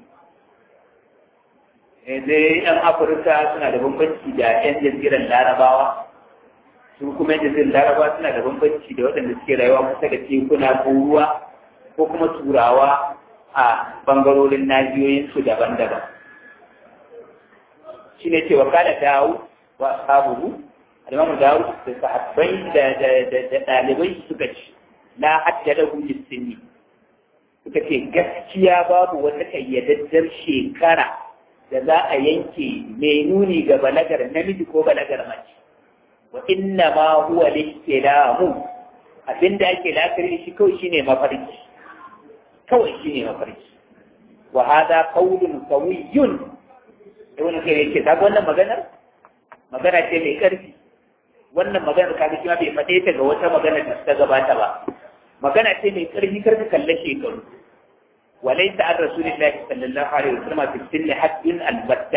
Speaker 1: dai yan afirka suna da bambanci da yan jaziran larabawa su kuma yadda zai laraba suna da bambanci da waɗanda suke rayuwa kusa da tekuna ko ruwa ko kuma turawa a bangarorin nahiyoyinsu daban-daban shi ne cewa kada dawo wa sabuhu alimamu dawo da sahabbai da ɗalibai suka ci la haddada hujjin sinni suka ce gaskiya babu wata kayyadaddar shekara da za a yanke mai nuni ga balagar namiji ko balagar mace wa inna ma huwa listilamu abinda ake lafiri shi kawai shine mafarki kawai shine mafarki wa hada qawlun qawiyyun ibn kai yake ta wannan maganar magana ce mai karfi wannan maganar kaga shi ma bai fade ta ga wata magana da ta gabata ba magana ce mai karfi kar ka kalle shekaru وليس عن رسول الله صلى الله عليه وسلم في السن حد البتة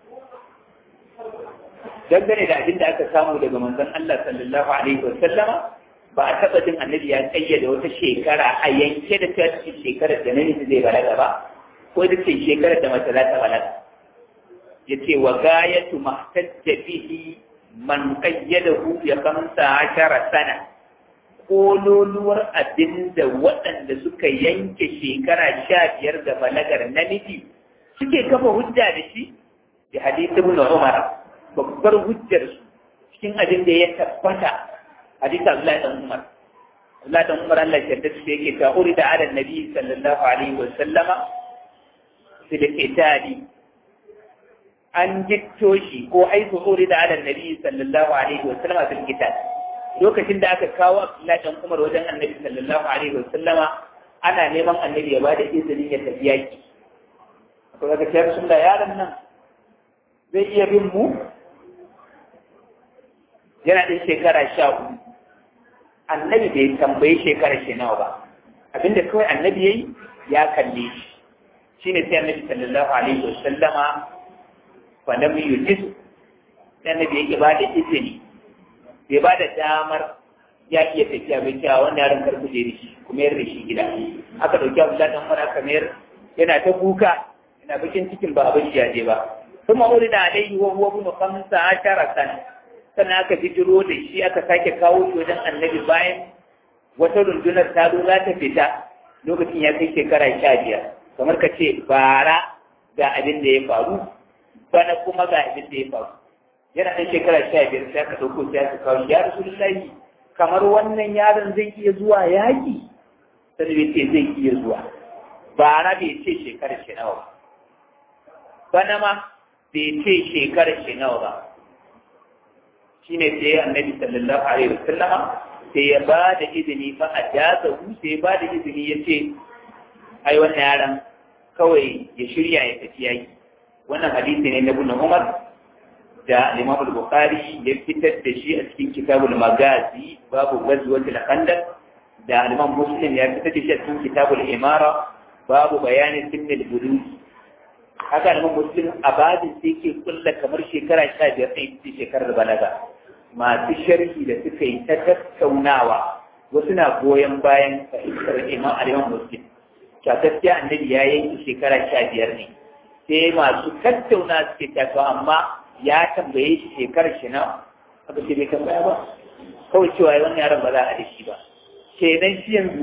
Speaker 1: dangane da abin da aka samu daga manzon Allah sallallahu alaihi wa sallama ba a taɓa jin annabi ya kayyade wata shekara a yanke da ta ce shekarar da namiji zai balaga ba ko da ce shekarar da mace za ta balaga ya ce wa gayatu mahtajja bihi man qayyadahu ya kamsa ashara sana kololuwar abin da waɗanda suka yanke shekara sha biyar da balagar namiji suke kafa hujja da shi da hadisi ibn Umar babbar hujjar su cikin abin da ya tabbata hadisi Abdullahi dan Umar Abdullahi dan Umar Allah ya yarda shi yake ta urida ala nabi sallallahu alaihi wa sallama fil qitali an gitto shi ko aitu urida ala nabi sallallahu alaihi wa sallama fil qitali lokacin da aka kawo Abdullahi dan Umar wajen Annabi sallallahu alaihi wa sallama ana neman Annabi ya bada izinin ya tafi yaki akwai daga ciyar sun da yaron nan zai iya bin mu yana ɗin shekara sha hudu Annabi bai tambayi shekara shi nawa ba abinda kawai Annabi yayi ya kalle shi shine sai Annabi sallallahu alaihi wa sallama fa lam yujiz sai Annabi ya bada izini bai ba da damar ya iya tafiya bai cewa wannan yaron karku je da shi kuma yar da shi gida aka dauki abu dan mara kamar yana ta kuka yana bakin cikin ba abin ya je ba kuma wuri da alaihi wa huwa ibn khamsa ashara sana sannan aka jiro da shi aka sake kawo shi wajen annabi bayan wata rundunar ta zo za ta fita lokacin ya kai shekara sha biyar kamar ka ce bara ga abin da ya faru bana kuma ga abin da ya faru yana ɗan shekara sha biyar sai aka ɗauko sai aka kawo ya rasulullahi kamar wannan yaron zai iya zuwa yaƙi sai bai ce zai iya zuwa bara bai ce shekara shi nawa bana ma bai ce shekarar shi nawa ba shine sai annabi sallallahu alaihi wasallama sai ya ba da izini fa a jaza hu sai ya ba da izini ya ce ai wannan yaran kawai ya shirya ya tafi yaki wannan hadisi ne na ibn Umar da Imam al-Bukhari ya fitar da shi a cikin kitabul Magazi babu ghazwatul Khandaq da Imam Muslim ya fitar da shi a cikin kitabul Imara babu bayanin sinnil bulus haka Imam Muslim a babin sai ke kulla kamar shekara 15 sai ce shekarar balaga masu sharhi da suka yi ta tattaunawa wasu na goyon bayan fahimtar Imam Imam Muslim ta gaskiya annabi ya yanki shekara 15 ne sai masu tattauna suke tattawa amma ya tambaye shi shekarar shi na aka ce bai tambaya ba kawai cewa wannan yaron ba za a da shi ba kenan shi yanzu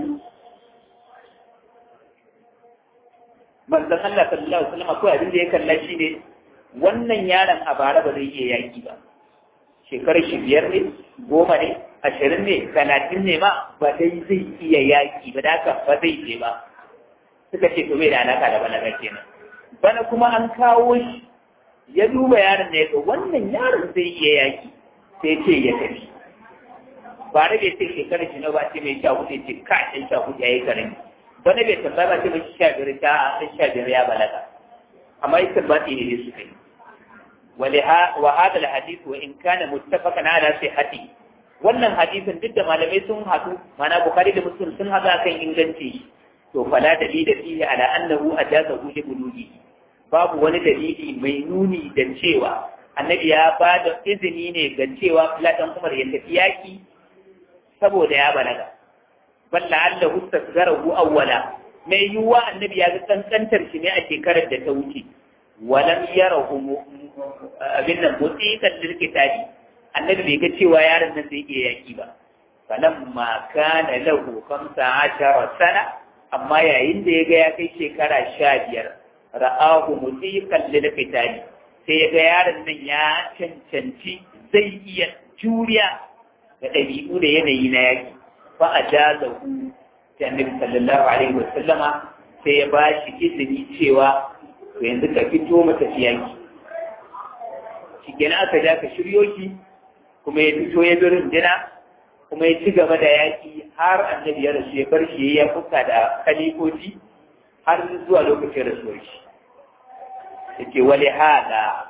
Speaker 1: manzon Allah sallallahu alaihi wasallam akwai abin da ya kalla shi ne wannan yaron a bara ba zai iya yaki ba shekarar shi biyar ne goma ne ashirin ne talatin ne ma ba dai zai iya yaki ba da haka ba zai je ba suka ce to bai da alaka da balaga kenan bana kuma an kawo shi ya duba yaron da ya ga wannan yaron zai iya yaki sai ce ya tafi ba da bai ce shekarar shi na ba ce mai sha hudu ce ka ɗan sha hudu ya yi karin bana bai tambaya ba ce mai sha biyar ta ɗan sha biyar ya balaga amma ita ba ta ne suka yi وهذا الحديث وإن كان متفقا على صحته wannan hadisin duk da malamai sun haɗu mana bukari da muslim sun haɗu akan inganci to fala dalila fihi ala annahu ajazahu li bulugi babu wani dalili mai nuni da cewa annabi ya ba da izini ne ga cewa Ladan Umar ya tafi yaki saboda ya balaga balla Allah tasgarahu awwala mai yiwuwa annabi ya ga kankantar shi ne a shekarar da ta wuce walam yarahu abin nan mutiqan lil kitabi annabi bai ga cewa yaron nan zai iya yaki ba falamma kana lahu 15 sana amma yayin da ya ga ya kai shekara sha biyar ra'ahu musiqan lil qitali sai ya ga yaron nan ya cancanci zai iya juriya da ɗabi'u da yanayi na yaki fa ajazahu ta annabi sallallahu alaihi wa sallama sai ya ba shi izini cewa to yanzu ka fito mata yaki shi kenan aka ja ka shiryo shi kuma ya fito ya bi rundina kuma ya ci gaba da yaƙi har annabi ya rasu ya bar shi ya fuka da kalifoci har zuwa lokacin rasuwar shi yake wale hada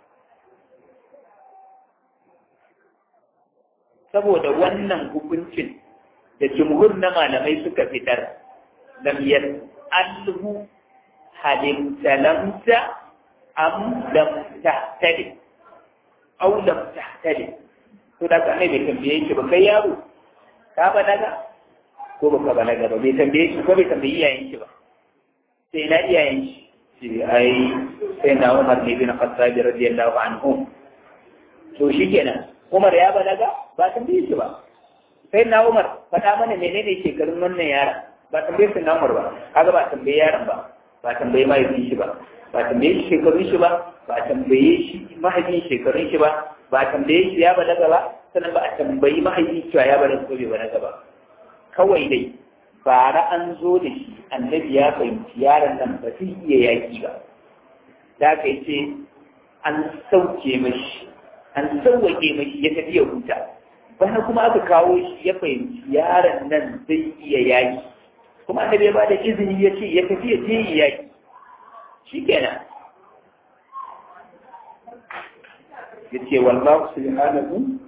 Speaker 1: saboda wannan hukuncin da jumhur na malamai suka fitar lam alhu halin talamta am lam tahtali aw lam tahtali to da kai bai tambaye shi ba kai yaro ka balaga ko baka balaga ba bai tambaye shi ko bai tambayi iyayen shi ba sai na iyayen shi shi ai sai na Umar ne bin Khattab radiyallahu anhu to shikenan Umar ya balaga ba tambaye shi ba sai na Umar faɗa mana menene shekarun wannan yaron ba tambaye shi na Umar ba kaga ba tambaye yaron ba ba tambaye mahaifin shi ba ba tambaye shi shekarun shi ba ba tambaye shi mahaifin shekarun shi ba ba tambaye shi ya balaga ba sannan ba a tambayi mahaifin cewa ya balaga ko bai balaga ba kawai dai bara an zo da shi annabi ya fahimci yaron nan ba zai iya yaki ba da aka yi ce an sauke mashi an sauwake mashi ya tafi ya huta bana kuma aka kawo shi ya fahimci yaron nan zai iya yaki kuma annabi ya bada izini ya ce ya tafi ya je yi yaki shi kenan ya ce wallahu subhanahu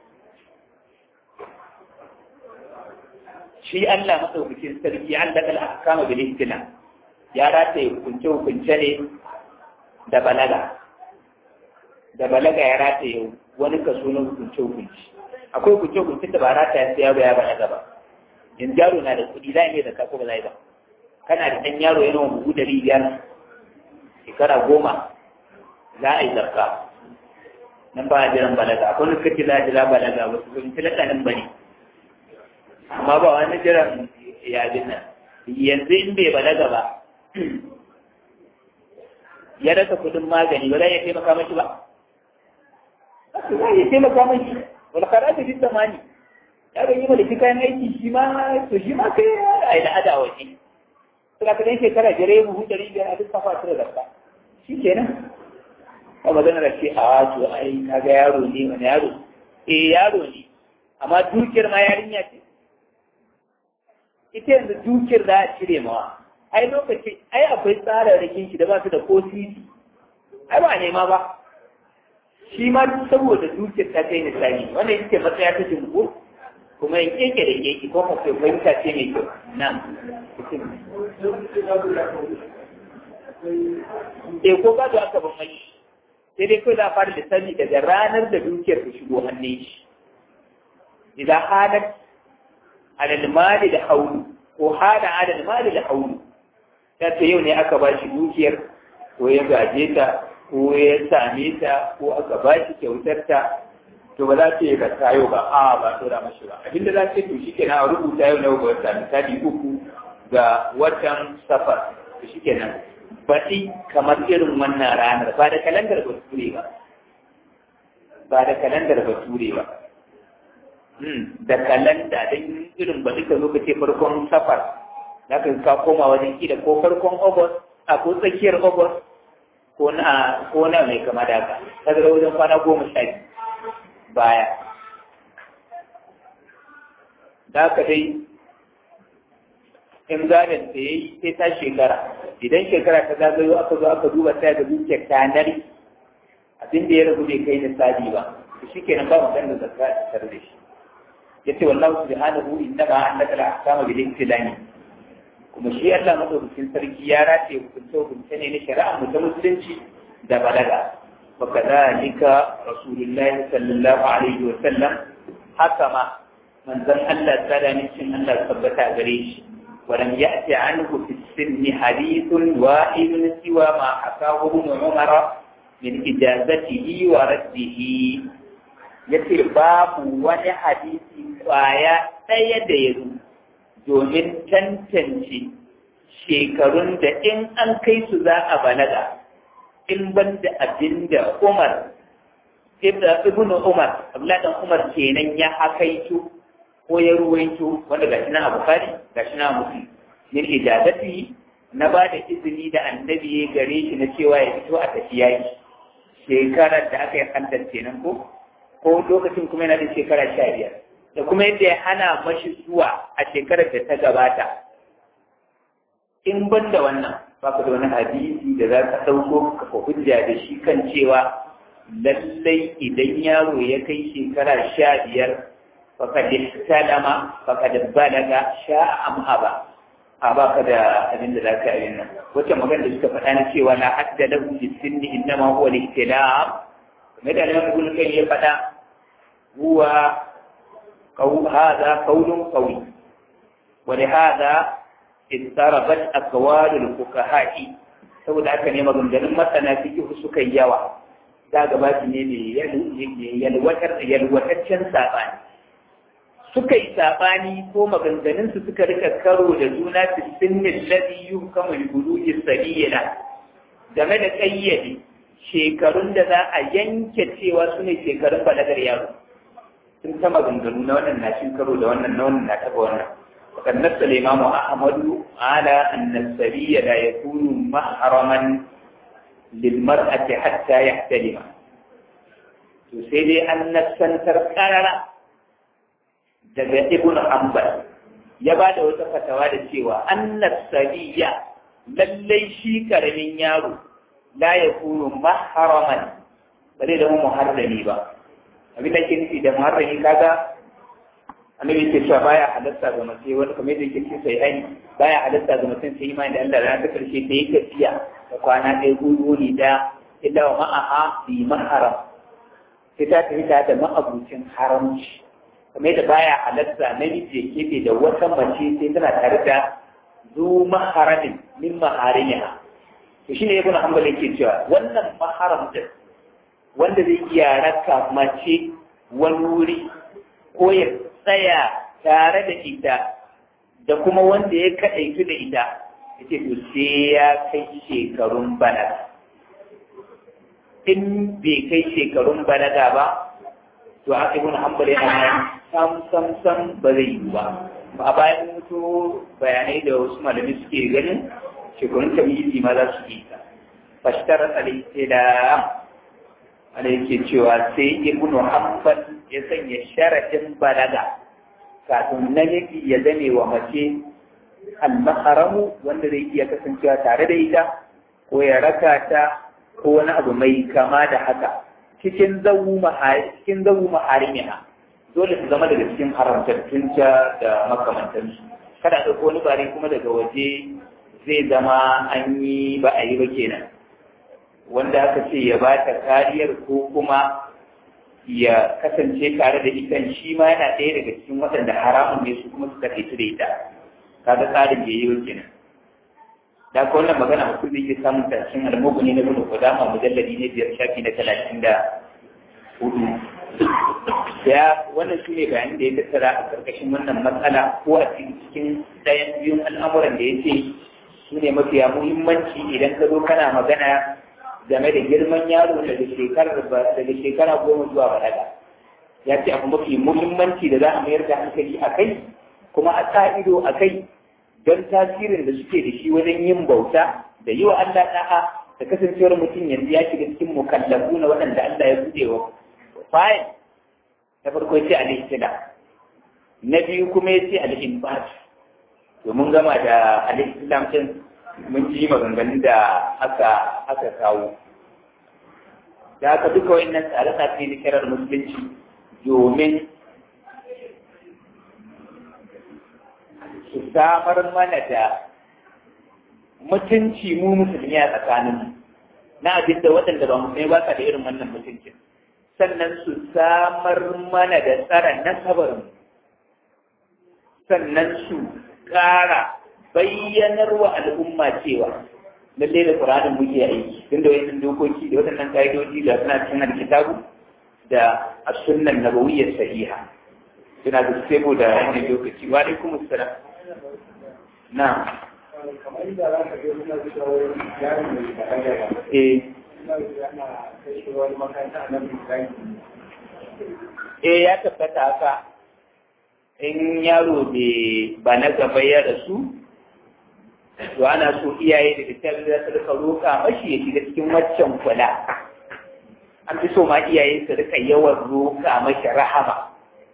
Speaker 1: shi Allah madaukakin sarki an daga al'akama bil ihtina ya rataye hukunce hukunce ne da balaga da balaga ya rataye wani kaso na hukunce hukunci akwai hukunce hukunce da ba rataya sai yaro ya balaga ba in yaro na da kuɗi za a yi da kako ba za ba kana da ɗan yaro yana buhu ɗari biyar shekara goma za a yi zarka nan ba a jiran balaga akwai wani kace za a jira balaga wasu sun tilaka nan ba ne amma ba wani jiran yajin nan yanzu in bai balaga ba ya rasa kudin magani ba za ya taimaka mashi ba za ya taimaka mashi wani karatu fi zamani ya ga yi malaki kayan aiki shi ma to shi ma kai a yi da ada waje suna kadan shekara jere buhu ɗari biyar a duk kafa su da zarka shi shi kenan ba magana da ce a wato ai kaga yaro ne wani yaro eh yaro ne amma dukiyar ma yarinya ce ita yanzu dukiyar za a cire mawa ai lokaci ai akwai tsararrakin shi da ba su da ko sisi ai ba nema ba shi ma saboda dukiyar ta kai misali wannan ita matsaya ta jumhur kuma in keke da keke ko ka kai fahimta ce mai kyau na eh ko gado aka ban mai sai dai kawai za a fara lissafi daga ranar da dukiyar ta shigo hannun shi idan halar alal mali da haulu ko hada alal mali da haulu ta ce yau ne aka ba shi dukiyar ko ya gaje ta ko ya same ta ko aka ba shi kyautar ta to ba za ta yi gasa yau ba a ba tura mashi ba abinda za ta to shi kenan a rubuta yau na ga wata misali uku ga watan safar to shi kenan baɗi kamar irin wannan ranar ba da kalandar bature ba ba da kalandar bature ba da kalanda don irin baɗi ka zo ka ce farkon safar za ka ka koma wajen kila ko farkon august a ko tsakiyar august ko na ko na mai kama da haka ta zara wajen kwana goma sha biyu baya da haka dai in gadon da ya yi sai ta shekara idan shekara ta zagayo aka zo aka duba sai ga dukiyar ta nari abin da ya ragu bai kai nisadi ba to shikenan ba magana da zakka a tare da shi yace wallahu subhanahu innama annaka la ahkama bil ibtilani kuma shi Allah madaukakin sarki ya rataye hukunce hukunce ne na shari'a mu ta musulunci da balaga wa kadhalika rasulullahi sallallahu alaihi wa sallam haka ma manzon Allah tsada ne cin Allah tabbata gare shi ولم يأت عنه في السن حديث واحد سوى ما حكاه ابن عمر من إجازته ورده yace babu wani hadisi kwaya ɗaya da ya zo domin tantance shekarun da in an kai su za a balaga in ban da abin da Umar ibn Umar Abdullahi Umar kenan ya hakaito ko ya ruwaito wanda ga shi na Bukhari ga shi na Muslim min ijazati na ba da izini da annabi ya gare shi na cewa ya fito a tafiya shekarar da aka yi hantar kenan ko ko lokacin kuma yana da shekara sha biyar da kuma yadda ya hana mashi zuwa a shekarar da ta gabata in ban da wannan ba ka da wani hadisi da za ka ɗauko ka hujja da shi kan cewa lallai idan yaro ya kai shekara sha biyar faƙad istalama faƙad balaga sha'a am aba a ba ka da abin da za ka yi nan wacce magana da suka faɗa na cewa la hadda lahu bi sinni innama huwa al-ihtilam kamar da Imam Ibn Qayyim ya faɗa huwa qawl hadha qawlun qawi wa li hadha istarabat aqwal al-fuqaha saboda haka ne maganganun masana fiqh suka yawa za gaba ne ne yalwatar yalwataccen sabani suka yi saɓani ko maganganunsu suka rika karo da juna fi sinnin ladhi yuhkamu li buluji sabila game da kayyade shekarun da za a yanke cewa su ne shekarun balagar yaro sun ta maganganu na wannan na cin karo da wannan na wannan na taɓa wannan وقد نص الإمام أحمد على أن السبي لا يكون محرما للمرأة حتى يحتلم تسيدي أن السنتر قرر daga ibn hanbal ya ba da wata fatawa da cewa annas sabiya lallai shi karamin yaro la ya kunu maharaman ba zai zama muharrami ba abin da ke nufi da muharrami kaga annabi ke cewa baya halatta ga mace wani kamar da yake ce sai ai baya halatta ga mutum sai imani da Allah ran ta karshe ta yi tafiya da kwana ɗaya gudu ne da illa wa ma'aha bi maharam sai ta tafi ta da ma'abucin haramci kamar da baya halatta namiji ya keɓe da wata mace sai tana tare da zu maharamin min maharimiha to shine ibn hanbal yake cewa wannan maharam din wanda zai iya raka mace wani wuri ko ya tsaya tare da ita da kuma wanda ya kaɗaitu da ita yace to sai ya kai shekarun balaga in bai kai shekarun balaga ba to aka ibn hanbal yana sam sam sam ba zai yi ba a bayan mutu bayanai da wasu malami suke ganin shekarun tamyizi ma za su yi ta fashtar al-islam ana yake cewa sai ibnu hanbal ya sanya sharadin balaga kafin namiji ya zame wa mace al-maharamu wanda zai iya kasancewa tare da ita ko ya raka ta ko wani abu mai kama da haka cikin zawu cikin zawu maharimiha dole su zama daga cikin haramtattun ta da makamantansu kada a ɗauko wani bare kuma daga waje zai zama an yi ba a yi ba kenan wanda aka ce ya ba ta kariyar ko kuma ya kasance tare da ita shi ma yana ɗaya daga cikin waɗanda haramun ne su kuma suka fito da ita kaga tsarin da yi wa kenan da ko wannan magana mutum zai iya samun ta cikin almuguni na gudu kudama mujalladi ne biyar shafi na talatin da hudu ya wannan shi ne bayanin da ya tattara a karkashin wannan matsala ko a cikin ɗayan biyun al'amuran da ya ce su ne mafiya muhimmanci idan ka zo kana magana game da girman yaro daga shekarar daga shekara goma zuwa balaga ya ce abu mafi muhimmanci da za a mayar da hankali a kai kuma a sa ido a kai don tasirin da suke da shi wajen yin bauta da yi wa Allah da'a da kasancewar mutum yanzu ya shiga cikin mukallafu na waɗanda Allah ya buɗe wa fayil na farko ya ce al na biyu kuma ya ce al-inbat domin gama da al-islam din mun ji maganganun da aka aka kawo da aka duka wayannan tsare-tsare na kirar musulunci domin su samar mana da mutunci mu musulmi a tsakanin na abin da waɗanda ba musulmi ba sa da irin wannan mutuncin sannan su samar mana da tsara nasabar sannan su ƙara bayyanar wa al'umma cewa lallai da Qur'anin muke aiki tunda wayannan dokoki da waɗannan ka'idoji da suna cikin alkitabu da as-sunnah nabawiyyah sahiha suna da sebo da wani lokaci wa alaikum assalam na
Speaker 2: kamar da za ka je suna zuwa wurin yaron mai balaga ba
Speaker 1: eh
Speaker 2: suna zuwa ana kai shi wani makaranta a nan misali
Speaker 1: eh ya tabbata haka in yaro bai ba na gaba ya rasu to ana so iyaye da littafi za su rika roƙa mashi ya shiga cikin waccan kula an fi so ma iyaye su rika yawan roƙa mashi rahama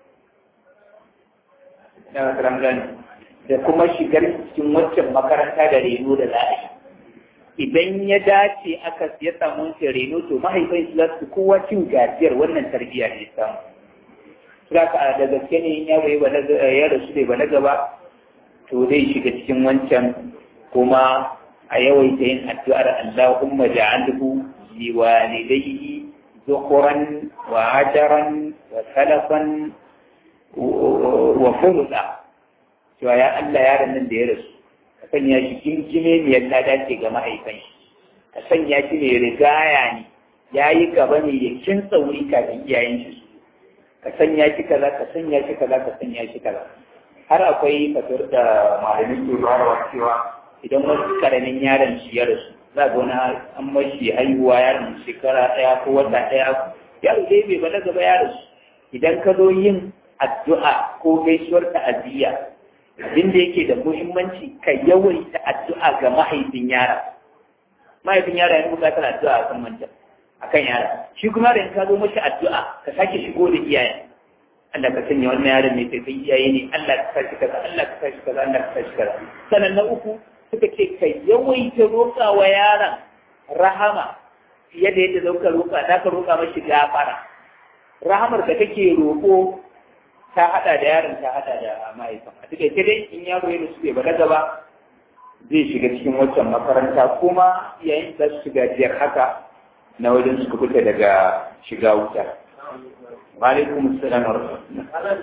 Speaker 1: na gani da kuma shigar cikin waccan makaranta da reno da za a yi idan ya dace aka ya samu shi reno to mahaifai su za su kowa cin gajiyar wannan tarbiyya ne samu Saka da gaske ne in yaro ya rasu bai balaga ba to zai shiga cikin wancan kuma a yawaita yin addu'ar Allahumma ja'alhu li walidayhi dhukuran wa ajaran wa salafan wa fulda cewa ya Allah yaron nan da ya rasu ka sanya shi kinkime ne ya dace ga mahaifan shi ka sanya shi ne rigaya ne ya yi gaba ne ya kin tsauri kafin iyayen shi ka sanya shi kaza ka sanya shi kaza ka sanya shi kaza har akwai fatar da malamin ke bayarwa cewa idan wasu karamin yaron shi ya rasu za ga wani an mashi haihuwa yaron shekara ɗaya ko wata ɗaya yaro dai bai balaga ba ya rasu idan ka zo yin addu'a ko gaisuwar ta'aziyya abin da yake da muhimmanci ka yawaita addu'a ga mahaifin yara mahaifin yara yana bukatar addu'a a kan wancan akan yara shi kuma da ka zo mashi addu'a ka sake shigo da iyaye Allah ka sanya wannan yaron mai sai iyaye ne Allah ka sashi kaza Allah ka sashi kaza Allah ka sashi kaza sannan na uku suka ce ka yawaita roƙa wa yaron rahama fiye da yadda zauka roƙa za ka roƙa mashi gafara rahamar da kake roƙo ta haɗa da yaron ta haɗa da mahaifin a cikin dai in yaro ya rasu bai balaga ba zai shiga cikin waccan makaranta kuma yayin da su shiga jiyar haka na wajen suka fita daga shiga wuta. Alaikum salam wa rahmatullah.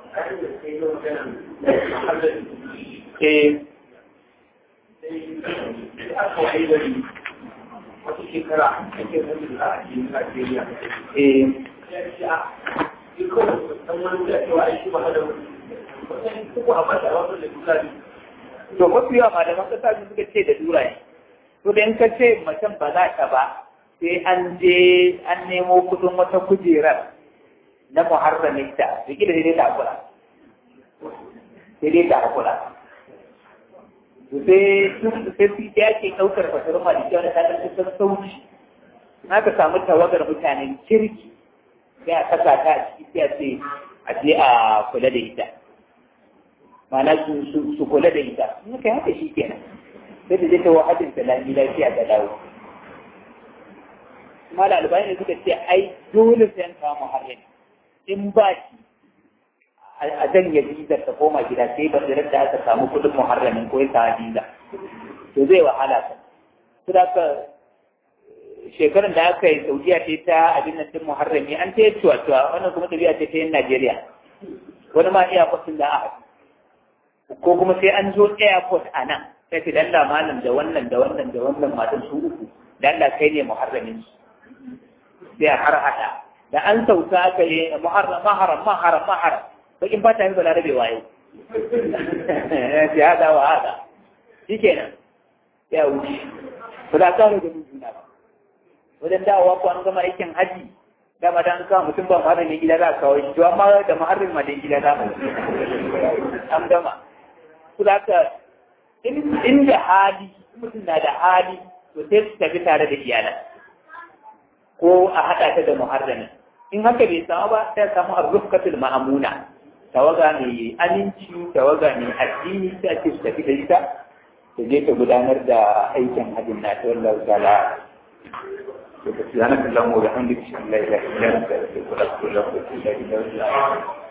Speaker 1: Eh.
Speaker 2: wata shekara ake zama da a cikin Najeriya.
Speaker 1: Eh.
Speaker 2: Ya ce a dukkan san wani da cewa aiki ba da wani. Wata kuku a mata wasu da duka ne.
Speaker 1: To mafi yawa malaman kasa su suka ce da dura ne. To da in ka ce macen ba za ta ba sai an je an nemo kudin wata kujerar na muharramin ta da gida sai dai ta hakura. Sai dai ta hakura. sai sai su ya ke ɗaukar fasar maliki wanda ta ɗauki sassauci na ka samu tawagar mutanen kirki sai a kasa ta a ciki sai a ce a je a kula da ita ma'ana su kula da ita in ka haka shi kenan sai da zai ta wahadin ta lami lafiya ta dawo kuma da albani suka ce ai dole sai an kawo muharram in ba shi a janye bizar ta koma gida sai ba da da aka samu kudin muharramin ko ya sa biza to zai wahala ta su da ka shekarun da aka yi saudiya ce ta abin nan din muharrami an ta yi cuwa-cuwa wannan kuma tafiya ce ta yin najeriya wani ma iya kwasin da aka ko kuma sai an zo airport a nan sai fi dalla malam da wannan da wannan da wannan matan su uku dalla kai ne muharramin su sai a har hada da an sauka aka yi muharram maharam maharam maharam bakin ba ta yi balarabe waye ya hada wa hada shi kenan ya wuce ba za ka da mun juna ba wajen dawowa ko an gama aikin haji dama da an kawo mutum ba muharramin gida za a kawo shi to amma da muharramin ma da gida za mu an gama su da ka inda hali mutum na da hali to sai su tafi tare da iyalan ko a haɗa ta da muharramin in haka bai samu ba sai samu arzukatul ma'amuna tawaga mai aminci tawaga mai addini sai ake su tafi da ita ta je ta gudanar da aikin hajjin na ta wallahu ta'ala سبحانك اللهم وبحمدك اشهد ان لا اله الا انت استغفرك واتوب اليك